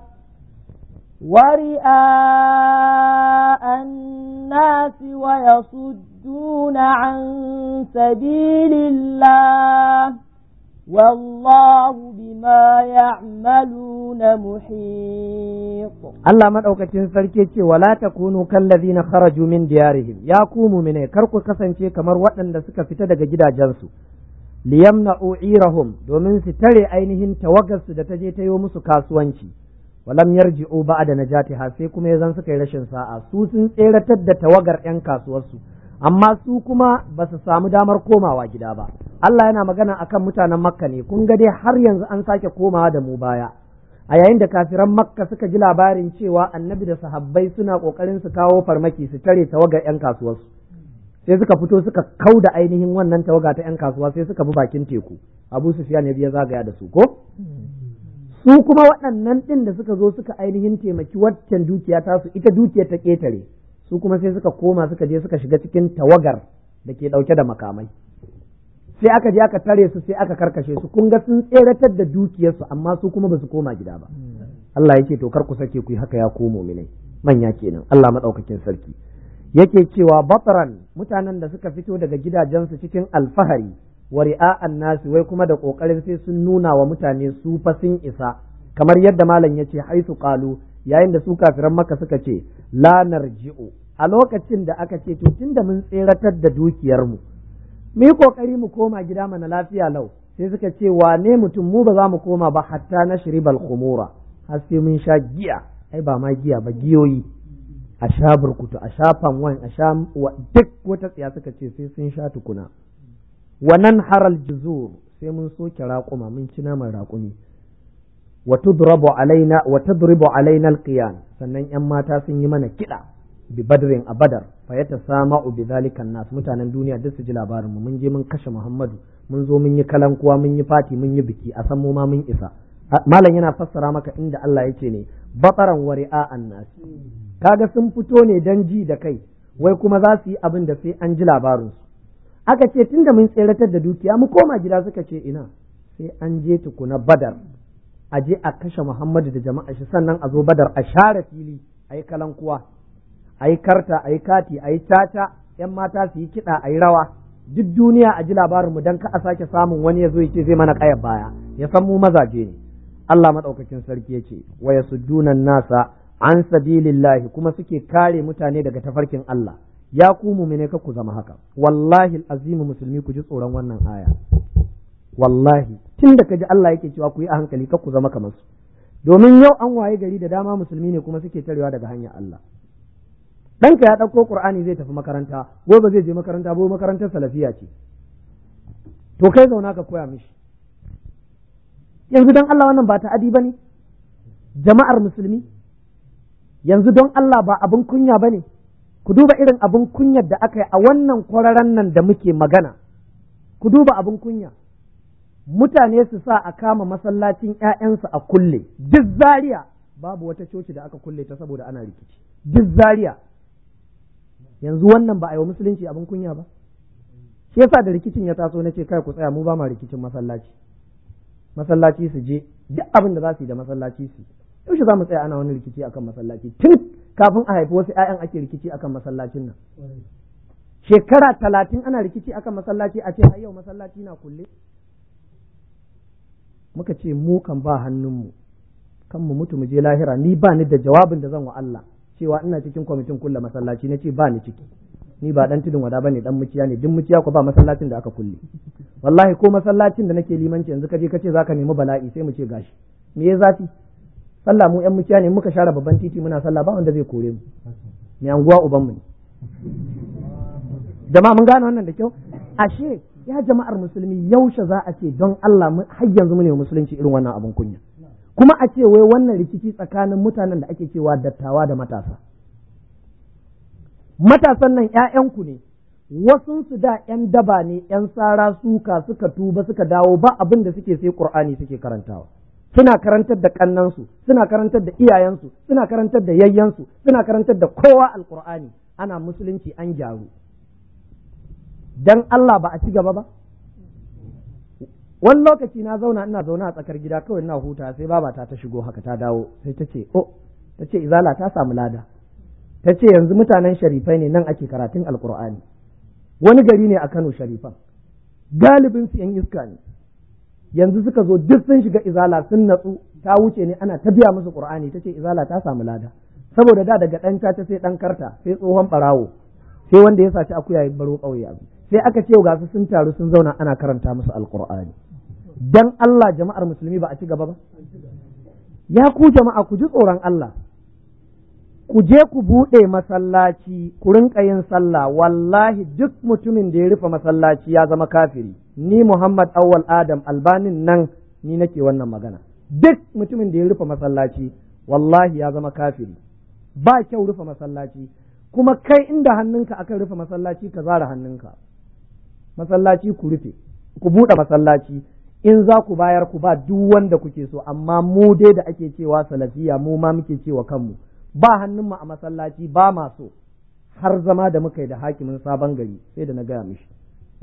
ورئاء الناس ويصدون عن سبيل الله والله بما يعملون محيط Allah madaukakin sarki ce wala takunu kallazina kharaju min diyarihim ya ku mu'mine kar ku kasance kamar waɗanda suka fita daga gidajensu liyamna'u irahum domin su tare ainihin tawagarsu da ta je ta yi musu kasuwanci walam yarji'u ba'da najatiha sai kuma yazan suka yi rashin sa'a su sun tseratar da tawagar yan kasuwarsu amma su kuma ba su samu damar komawa gida ba Allah yana magana akan mutanen Makka ne kun ga dai har yanzu an sake komawa da mu baya a yayin da kafiran Makka suka ji labarin cewa Annabi da sahabbai suna kokarin su kawo farmaki su tare tawagar yan kasuwarsu sai suka fito suka kau da ainihin wannan tawaga ta yan kasuwa sai suka bi bakin teku Abu Sufyan ya biya zagaya da su ko su kuma waɗannan ɗin da suka zo suka ainihin taimaki waccan dukiya tasu ita dukiyar ta ƙetare su kuma sai suka koma suka je suka shiga cikin tawagar da ke ɗauke da makamai sai aka je aka tare su sai aka karkashe su kun ga sun tseratar da dukiyarsu amma su kuma ba su koma gida ba Allah yake to kar ku sake ku yi haka ya komo mu'minai manya kenan Allah madaukakin sarki yake cewa batran mutanen da suka fito daga gidajensu cikin alfahari wa ri'a'an nasi wai kuma da kokarin sai sun nuna wa mutane su fa sun isa kamar yadda malam yace haisu qalu yayin da su kafiran maka suka ce la narji'u a lokacin da aka ce to tunda mun tseratar da dukiyar mu mu yi kokari mu koma gida mana lafiya lau sai suka ce wane mutum mu ba za mu koma ba hatta na shiribal khumura har sai mun sha giya ai ba ma giya ba giyoyi a sha burkutu a sha fanwan a sha duk wata tsiya suka ce sai sun sha tukuna wannan haral juzur sai mun soke raƙuma mun ci naman raƙumi wa tudrabu alaina wa tudribu alaina alqiyan sannan yan mata sun yi mana kiɗa bi badrin a badar fa ya tasama'u bi zalika nas mutanen duniya duk su ji labarin mu mun je mun kashe Muhammadu mun zo mun yi kalankuwa mun yi fati mun yi biki a san mu ma mun isa malam yana fassara maka inda Allah yake ne bataran wari'a annas kaga sun fito ne dan ji da kai wai kuma za su yi abin da sai an ji labarin su aka ce tunda mun tseratar da dukiya mu koma gida suka ce ina sai an je tukuna badar a je a kashe Muhammadu da jama'a shi sannan a zo badar a share fili a yi kalankuwa a yi karta a yi kati a yi caca yan mata su yi kiɗa a yi rawa duk duniya a ji labarinmu don ka a sake samun wani ya zo ya ce zai mana ƙayar baya ya san mu mazaje ne Allah maɗaukakin sarki ya ce wa yasuddunan nasa an sabilillahi kuma suke kare mutane daga tafarkin Allah ya ku mumine ka ku zama haka wallahi azimu musulmi ku ji tsoron wannan aya wallahi tun da ka ji Allah yake cewa ku yi a hankali ka ku zama kamar su domin yau an waye gari da dama musulmi ne kuma suke tarewa daga hanyar Allah ɗanka ya ɗauko ƙur'ani zai tafi makaranta gobe zai je makaranta ko makarantar salafiya ce to kai zauna ka koya mishi yanzu don Allah wannan ba ta'adi ba ne jama'ar musulmi yanzu don Allah ba abin kunya ba ne ku duba irin abin kunyar da aka yi a wannan kwararren nan da muke magana ku duba abin kunya mutane su sa a kama masallacin 'ya'yansu a kulle duk zaria babu wata coci da aka kulle ta saboda ana rikici duk zaria yanzu wannan ba a yi wa musulunci abin kunya ba shi yasa da rikicin ya taso na ce kai ku tsaya mu ba ma rikicin masallaci masallaci su je duk abin da za su yi da masallaci su yaushe za mu tsaya ana wani rikici akan masallaci tun kafin a haifi wasu 'ya'yan ake rikici akan masallacin nan shekara talatin ana rikici akan masallaci a ce har yau masallaci na kulle muka ce mu kan ba hannunmu kan mu mutu mu je lahira ni ba ni da jawabin da zan wa Allah cewa ina cikin kwamitin kulle masallaci na ce ba ni ciki ni ba dan tudun wada bane dan muciya ne duk muciya ko ba masallacin da aka kulle wallahi ko masallacin da nake limanci yanzu kaje kace zaka nemi bala'i sai mu ce gashi me ya zafi sallah mu yan muciya ne muka share babban titi muna sallah ba wanda zai kore mu me anguwa uban mu ne jama'a mun gane wannan da kyau ashe ya jama'ar musulmi yaushe za a ce don Allah har yanzu mu ne musulunci irin wannan abin kunya kuma a ce wai wannan rikici tsakanin mutanen da ake cewa dattawa da matasa matasan nan ‘ya'yanku ne wasu su da ‘yan daba ne ‘yan sara suka suka tuba suka dawo ba abin da suke sai ƙur'ani suke karantawa suna karantar da ƙannansu suna karantar da iyayensu suna karantar da yayyansu suna karantar da kowa alƙur'ani ana musulunci an gyaru dan Allah ba a ci gaba ba wani lokaci na zauna ina zauna a tsakar gida kawai ina huta sai babata ta shigo haka ta dawo sai ta ce oh ta ce izala ta samu lada ta ce yanzu mutanen sharifai ne nan ake karatun alkur'ani wani gari ne a Kano sharifan galibin su yan iska ne yanzu suka zo duk sun shiga izala sun natsu ta wuce ne ana ta biya musu qur'ani ta ce izala ta samu lada saboda da daga ɗan ta sai ɗan karta sai tsohon ɓarawo sai wanda ya saci akuya ya baro ƙauye abu sai aka ce ga su sun taru sun zauna ana karanta musu alkur'ani dan Allah jama'ar musulmi ba a ci gaba ba ya ku jama'a ku ji tsoron Allah ku je ku buɗe masallaci ku rinka yin sallah wallahi duk mutumin da ya rufe masallaci ya zama kafiri ni Muhammad Awwal Adam albanin nan ni nake wannan magana duk mutumin da ya rufe masallaci wallahi ya zama kafiri ba kyau rufe masallaci kuma kai inda hannunka akan rufe masallaci ka zara hannunka masallaci ku rufe ku buɗe masallaci in za ku bayar ku ba duk wanda kuke so amma mu dai da ake cewa salafiya mu ma muke cewa kanmu ba hannunmu a masallaci ba ma so har zama da muka yi da hakimin sabon gari sai da na gaya mishi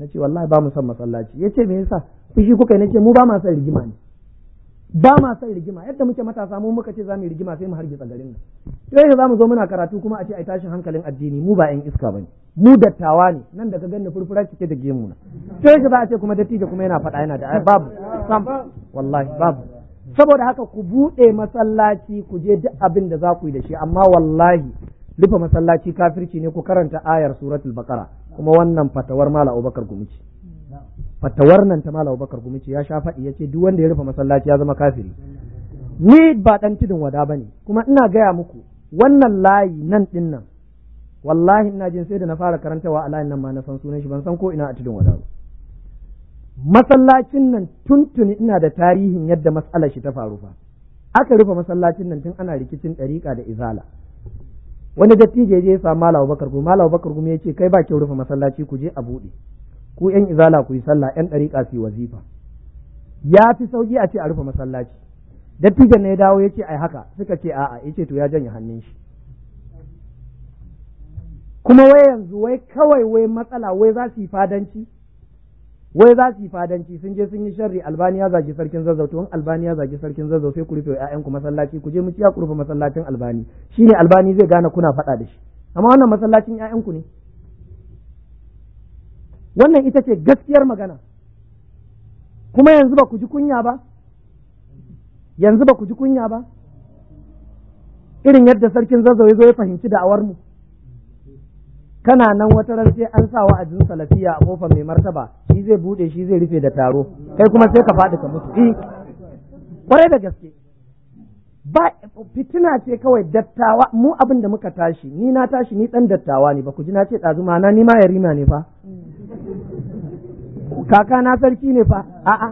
na ce wallahi ba mu son masallaci ya ce me yasa fushi kuka na ce mu ba ma son rigima ne ba ma son rigima yadda muke matasa mu muka ce za mu yi rigima sai mu hargitsa garin nan sai za mu zo muna karatu kuma a ce ai tashin hankalin addini mu ba yan iska bane mu dattawa ne nan da ka ganni furfura cike da gemu na sai za a ce kuma dattijo kuma yana faɗa yana da babu sam wallahi babu saboda haka ku buɗe masallaci ku je duk abin da za ku yi da shi amma wallahi rufe masallaci kafirci ne ku karanta ayar suratul baqara kuma wannan fatawar mala abubakar gumici fatawar nan ta mala abubakar gumici ya sha faɗi ya ce duk wanda ya rufe masallaci ya zama kafiri ni ba ɗan tudun wada bane kuma ina gaya muku wannan layi nan ɗin nan wallahi ina jin sai da na fara karantawa a layin nan ma na san sunan shi ban san ko ina a tudun wada ba masallacin nan tuntuni ina da tarihin yadda matsalar shi ta faru fa aka rufe masallacin nan tun ana rikicin ɗariƙa da izala wani dattijo ya je ya samu Malam Bakar Gumi Malam Bakar Gumi ya ce kai ba kyau rufe masallaci ku je a buɗe ku yan izala ku yi sallah yan ɗariƙa su yi wazifa ya fi sauki a ce a rufe masallaci dattijon ne ya dawo ya ce ai haka suka ce a'a ya ce to ya janye hannun shi kuma wai yanzu wai kawai wai matsala wai za su yi fadanci wai za su yi fadanci sun je sun yi sharri albani ya zagi sarkin zazzau to albani ya zagi sarkin zazzau sai ku rufe ƴaƴanku masallaci ku je mu ciya ku rufe masallacin albani shine albani zai gane kuna faɗa da shi amma wannan masallacin ƴaƴanku ne wannan ita ce gaskiyar magana kuma yanzu ba ku ji kunya ba yanzu ba ku ji kunya ba irin yadda sarkin zazzau ya zo ya fahimci da'awar mu kana nan wata ran sai an sa wa'azin salafiya a kofar mai martaba shi zai bude shi zai rufe da taro kai kuma sai ka faɗi ka mutu eh kwarai da gaske ba fitina ce kawai dattawa mu abin da muka tashi ni na tashi ni dan dattawa ne ba ku ji na ce ɗazu ma na ni ma yarima ne fa kaka na sarki ne fa a'a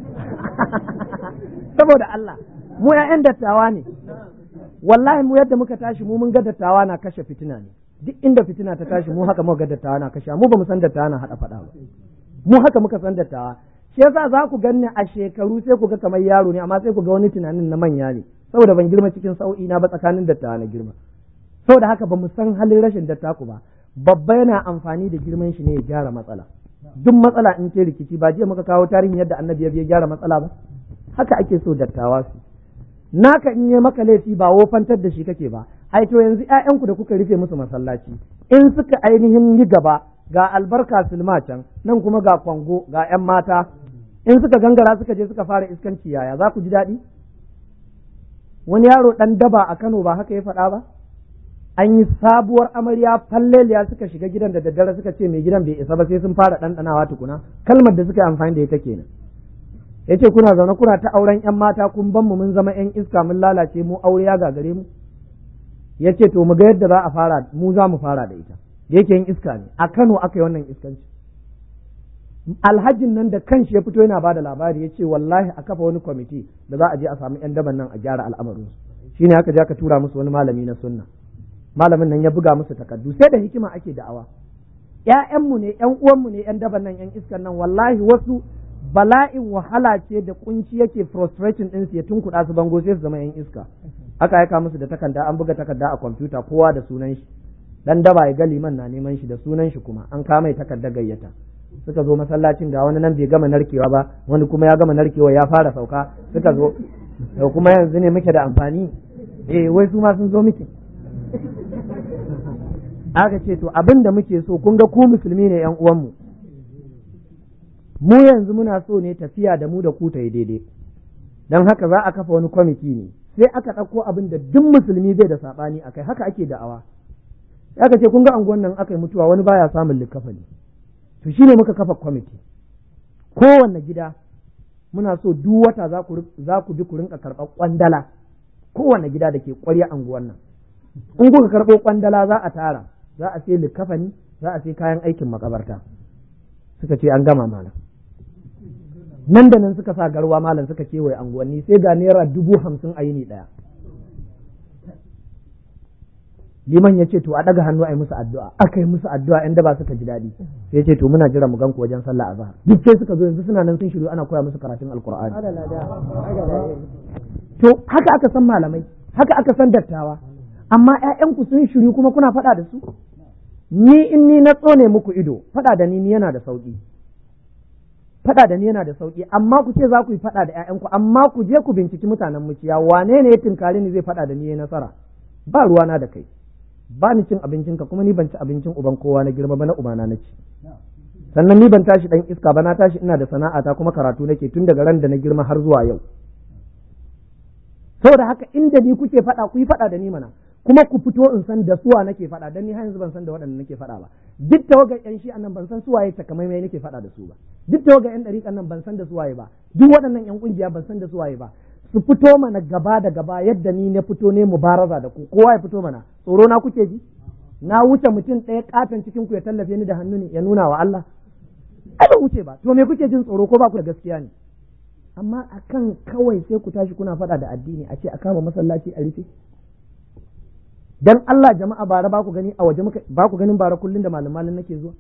saboda Allah mu ƴaƴan dattawa ne wallahi mu yadda muka tashi mu mun ga dattawa na kashe fitina ne duk inda fitina ta tashi mu haka muka ga dattawa na kashe mu ba mu san dattawa na hada fada ba mu haka muka san dattawa shi yasa za ku ganni a shekaru sai ku ga kamar yaro ne amma sai ku ga wani tunanin na manya ne saboda ban girma cikin sau'i na ba tsakanin dattawa na girma saboda haka ba mu san halin rashin dattaku ba babba yana amfani da girman shi ne ya gyara matsala duk matsala in ce rikici ba jiya muka kawo tarihin yadda annabi ya gyara matsala ba haka ake so dattawa su naka in yi maka laifi ba wofantar da shi kake ba ai to yanzu ƴaƴanku da kuka rufe musu masallaci in suka ainihin yi gaba ga albarka sulma can nan kuma ga kwango ga ƴan mata in suka gangara suka je suka fara iskanci yaya za ku ji daɗi wani yaro ɗan daba a Kano ba haka ya faɗa ba an yi sabuwar amarya falleliya suka shiga gidan da daddare suka ce mai gidan bai isa ba sai sun fara ɗanɗanawa tukuna kalmar da suka yi amfani da ita kenan ya ce kuna zaune kuna ta auren yan mata kun ban mu mun zama yan iska mun lalace mu aure ya gagare mu ya ce to mu ga yadda za a fara mu za mu fara da ita da yake yin iska ne a Kano aka yi wannan iskanci alhajin nan da kanshi ya fito yana bada labari ya ce wallahi a kafa wani kwamiti da za a je a samu yan daban nan a gyara al'amarin su shine aka je aka tura musu wani malami na sunna malamin nan ya buga musu takardu sai da hikima ake da'awa ƴaƴanmu ne ƴan uwanmu ne ƴan daban nan ƴan iskan nan wallahi wasu bala'in wahala ce da kunci yake frustrating din su ya tunkuɗa su bango sai su zama yan iska aka aika musu da takarda an buga takarda a kwamfuta kowa da sunan shi dan daba ya ga liman na neman shi da sunan shi kuma an kama mai takarda gayyata suka zo masallacin ga wani nan bai gama narkewa ba wani kuma ya gama narkewa ya fara sauka suka zo da kuma yanzu ne muke da amfani eh wai su ma sun zo miki aka ce to abin da muke so kun ga ku musulmi ne yan uwanmu mu yanzu muna so ne tafiya da mu da ku ta yi daidai don haka za a kafa wani kwamiti ne sai aka ɗauko abin da duk musulmi zai da saɓani a kai haka ake da'awa sai aka ce kun ga anguwan nan aka yi mutuwa wani baya samun likafani to shine muka kafa kwamiti kowanne gida muna so duk wata za ku bi ku rinka karɓar kwandala kowanne gida da ke ƙwarya anguwan nan in kuka karɓo kwandala za a tara za a sai likafani za a sai kayan aikin makabarta suka ce an gama malam nan da nan suka sa garwa malam suka kewaye anguwanni sai ga naira dubu hamsin a yini ɗaya liman ya ce to a ɗaga hannu a yi musu addu'a aka yi musu addu'a yan daba suka ji daɗi sai ya ce to muna jira mu ganku wajen sallah a zahar duk sai suka zo yanzu suna nan sun shiru ana koya musu karatun alkur'ani to haka aka san malamai haka aka san dattawa amma ƴaƴanku sun shiru kuma kuna faɗa da su ni in ni na tsone muku ido faɗa da ni ni yana da sauƙi faɗa da ni yana da sauki amma ku ce za ku yi faɗa da ƴaƴanku amma ku je ku binciki mutanen muciya wane ne ya tinkari ni zai faɗa da ni ya nasara ba ruwana da kai ba ni cin abincinka kuma ni ban ci abincin uban kowa na girma ba na ubana na ci sannan ni ban tashi dan iska ba na tashi ina da sana'ata kuma karatu nake tun daga ran da na girma har zuwa yau saboda haka inda ni kuke faɗa ku yi faɗa da ni mana kuma ku fito in san da suwa nake faɗa dan ni har yanzu ban san da waɗanda nake faɗa ba duk tawagar yan shi nan ban san suwaye takamaimai nake faɗa da su ba duk tawagar yan ɗariƙan nan ban san da suwaye ba duk waɗannan yan ƙungiya ban san da suwaye ba su fito mana gaba da gaba yadda ni na fito ne mubaraza da ku kowa ya fito mana tsoro na kuke ji na wuce mutum ɗaya katon cikin ku ya tallafe ni da hannu ne ya nuna wa Allah ai ba wuce ba to me kuke jin tsoro ko ba ku da gaskiya ne amma akan kawai sai ku tashi kuna faɗa da addini a ce a kama masallaci a rufe dan Allah jama'a bara ba ku gani a waje muka ba ku ganin bara kullun da malam malin nake zuwa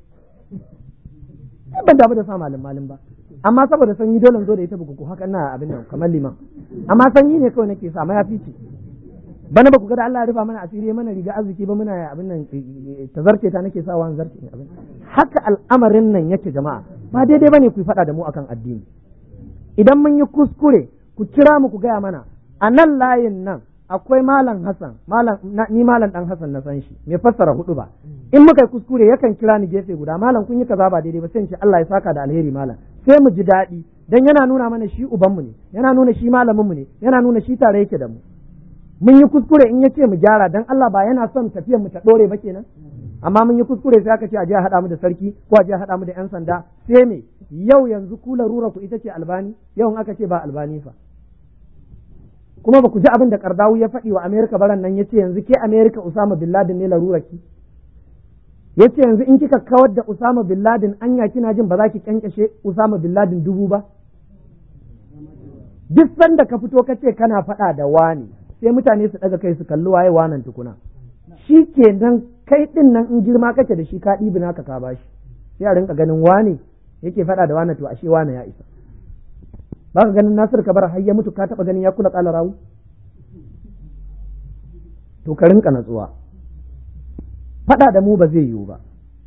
ban damu da sa malam malin ba amma saboda sanyi dole zo da ita buku haka ina abin nan kamar liman amma sanyi ne kawai nake sa ma ya fice bana ba ku ga da Allah ya rufa mana asiri mana riga arziki ba muna abin nan tazarce ta nake sawa an zarce abin haka al'amarin nan yake jama'a ba daidai bane ku faɗa da mu akan addini idan mun yi kuskure ku kira mu ku gaya mana a nan layin nan akwai malam Hassan malam ni malam dan Hassan na san shi mai fassara hudu ba in muka yi kuskure yakan kira ni gefe guda malam kun yi kaza ba daidai ba sai in ce Allah ya saka da alheri malam sai mu ji daɗi dan yana nuna mana shi ubanmu ne yana nuna shi malamin mu ne yana nuna shi tare yake da mu mun yi kuskure in yace mu gyara dan Allah ba yana son tafiyar mu ta dore ba kenan amma mun yi kuskure sai aka ce a je a haɗa mu da sarki ko a je a haɗa mu da yan sanda sai me yau yanzu ku larura ku ita ce albani yau in aka ce ba albani fa kuma ba ku ji abin da Kardawu ya faɗi wa Amerika baran nan ya ce yanzu ke Amerika Usama bin Laden ne larurarki ya ce yanzu in kika kawar da Usama bin Laden anya kina jin ba za ki kyankyashe Usama bin Laden dubu ba duk sanda ka fito ka ce kana faɗa da wani sai mutane su ɗaga kai su kalli waye wanan tukuna shi kenan kai ɗin nan in girma kake da shi ka ɗibi naka ka bashi sai a rinka ganin wane yake faɗa da wani to ashe wane ya isa ba ka ganin Nasir Kabar har ya mutu ka taba ganin ya kula kala rawu to ka rinka natsuwa fada da mu ba zai yiwu ba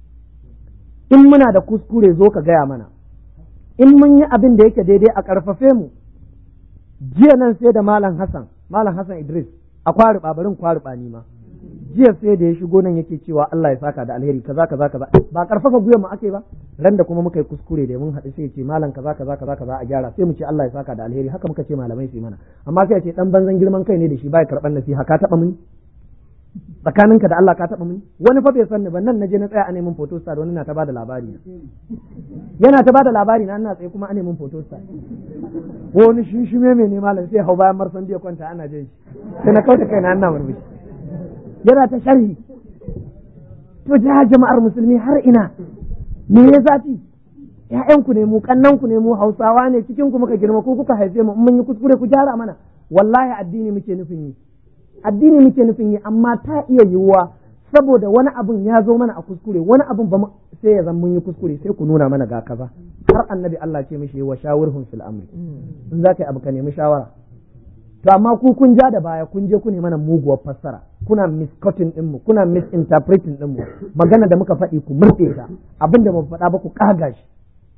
in muna da kuskure zo ka gaya mana in mun yi abin da yake daidai a karfafe mu jiya nan sai da malam Hassan malam Hassan Idris a kwari babarin kwari ni ma jiya sai da ya shigo nan yake cewa Allah ya saka da alheri kaza kaza kaza ba karfafa gwiwa mu ake ba ran da kuma muka yi kuskure da mun haɗu sai ce malam kaza kaza kaza kaza a gyara sai mu ce Allah ya saka da alheri haka muka ce malamai su mana amma sai ce dan banzan girman kai ne da shi bai karban nasiha ka taba muni tsakaninka da Allah ka taba muni wani fa bai san ni ba nan naje na tsaya a neman photo star wani na ta bada labari yana ta bada labari na ina tsaye kuma a neman photo star wani shinshime mai ne malam sai hau bayan marsan biya kwanta ana jin shi sai na kauta kai na ina murmushi yana ta sharhi to ja jama'ar musulmi har ina me ya zafi ƴaƴanku ne mu kannanku ne mu hausawa ne cikin ku muka girma ko kuka haife mu in mun yi kuskure ku gyara mana wallahi addini muke nufin yi addini muke nufin yi amma ta iya yiwuwa saboda wani abun ya zo mana a kuskure wani abun ba sai ya zan mun yi kuskure sai ku nuna mana ga kaza har annabi Allah ce mishi wa shawirhum fil amri in za ka yi abu ka nemi shawara to amma ku kun ja da baya kun je ku ne mana muguwar fassara kuna miscutting din mu kuna misinterpreting din mu magana da muka faɗi ku murɗe ta abin da mu faɗa ba ku kaga shi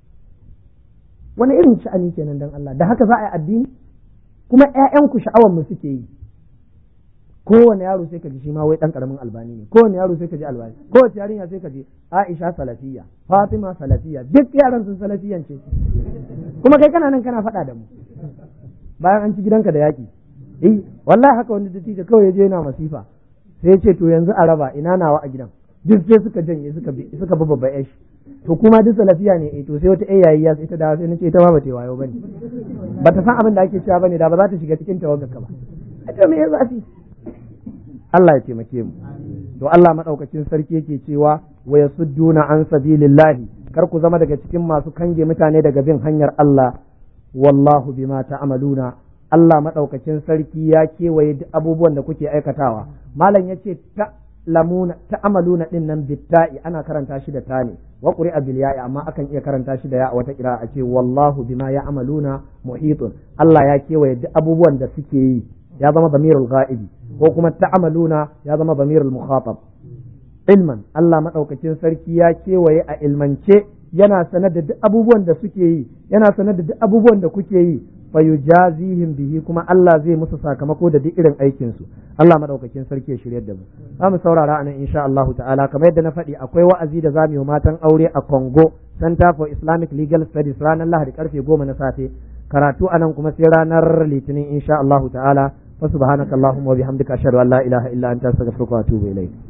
wani irin sha'ani kenan dan Allah da haka za a yi addini kuma ƴaƴanku sha'awar mu suke yi kowane yaro sai ka ji shi ma wai dan karamin albani ne kowane yaro sai ka ji albani kowace yarinya sai ka ji Aisha salafiya Fatima salafiya duk yaran sun salafiyan ce kuma kai kana nan kana faɗa da mu bayan an ci gidanka da yaƙi eh wallahi haka wani dattijo kawai ya je yana masifa sai ya ce to yanzu a raba ina nawa a gidan duk sai suka janye suka bi suka bi babba yashi to kuma duk salafiya ne eh to sai wata yayi ya ita da sai nace ita ma bata wayo bane bata san abin da ake cewa bane da ba za ta shiga cikin tawagar ka ba ita me ya zafi Allah ya taimake mu to Allah madaukakin sarki yake cewa wa yasudduna an sabilillahi kar ku zama daga cikin masu kange mutane daga bin hanyar Allah wallahu bima ta'maluna Allah madaukakin sarki ya kewaye duk abubuwan da kuke aikatawa malam yace ta lamuna ta'amaluna din nan bitta'i ana karanta shi da ta ne wa qur'a bil ya'i amma akan iya karanta shi da ya wata kira a ce wallahu bima ya'maluna muhitun Allah ya kewaye duk abubuwan da suke yi ya zama damirul ghaibi ko kuma ta'amaluna ya zama damirul mukhatab ilman Allah madaukakin sarki ya kewaye a ilmance yana sanar da duk abubuwan da suke yi yana sanar da duk abubuwan da kuke yi fa yujazihim bihi kuma Allah zai musu sakamako da duk irin aikin su Allah madaukakin sarki ya shiryar da mu za mu saurara anan insha Allah ta'ala kamar yadda na faɗi akwai wa'azi da zamu yi matan aure a Congo Center for Islamic Legal Studies ranar Lahadi karfe goma na safe karatu anan kuma sai ranar Litinin insha Allah ta'ala fa subhanakallahumma wa bihamdika ashhadu an la ilaha illa anta astaghfiruka wa atubu ilayk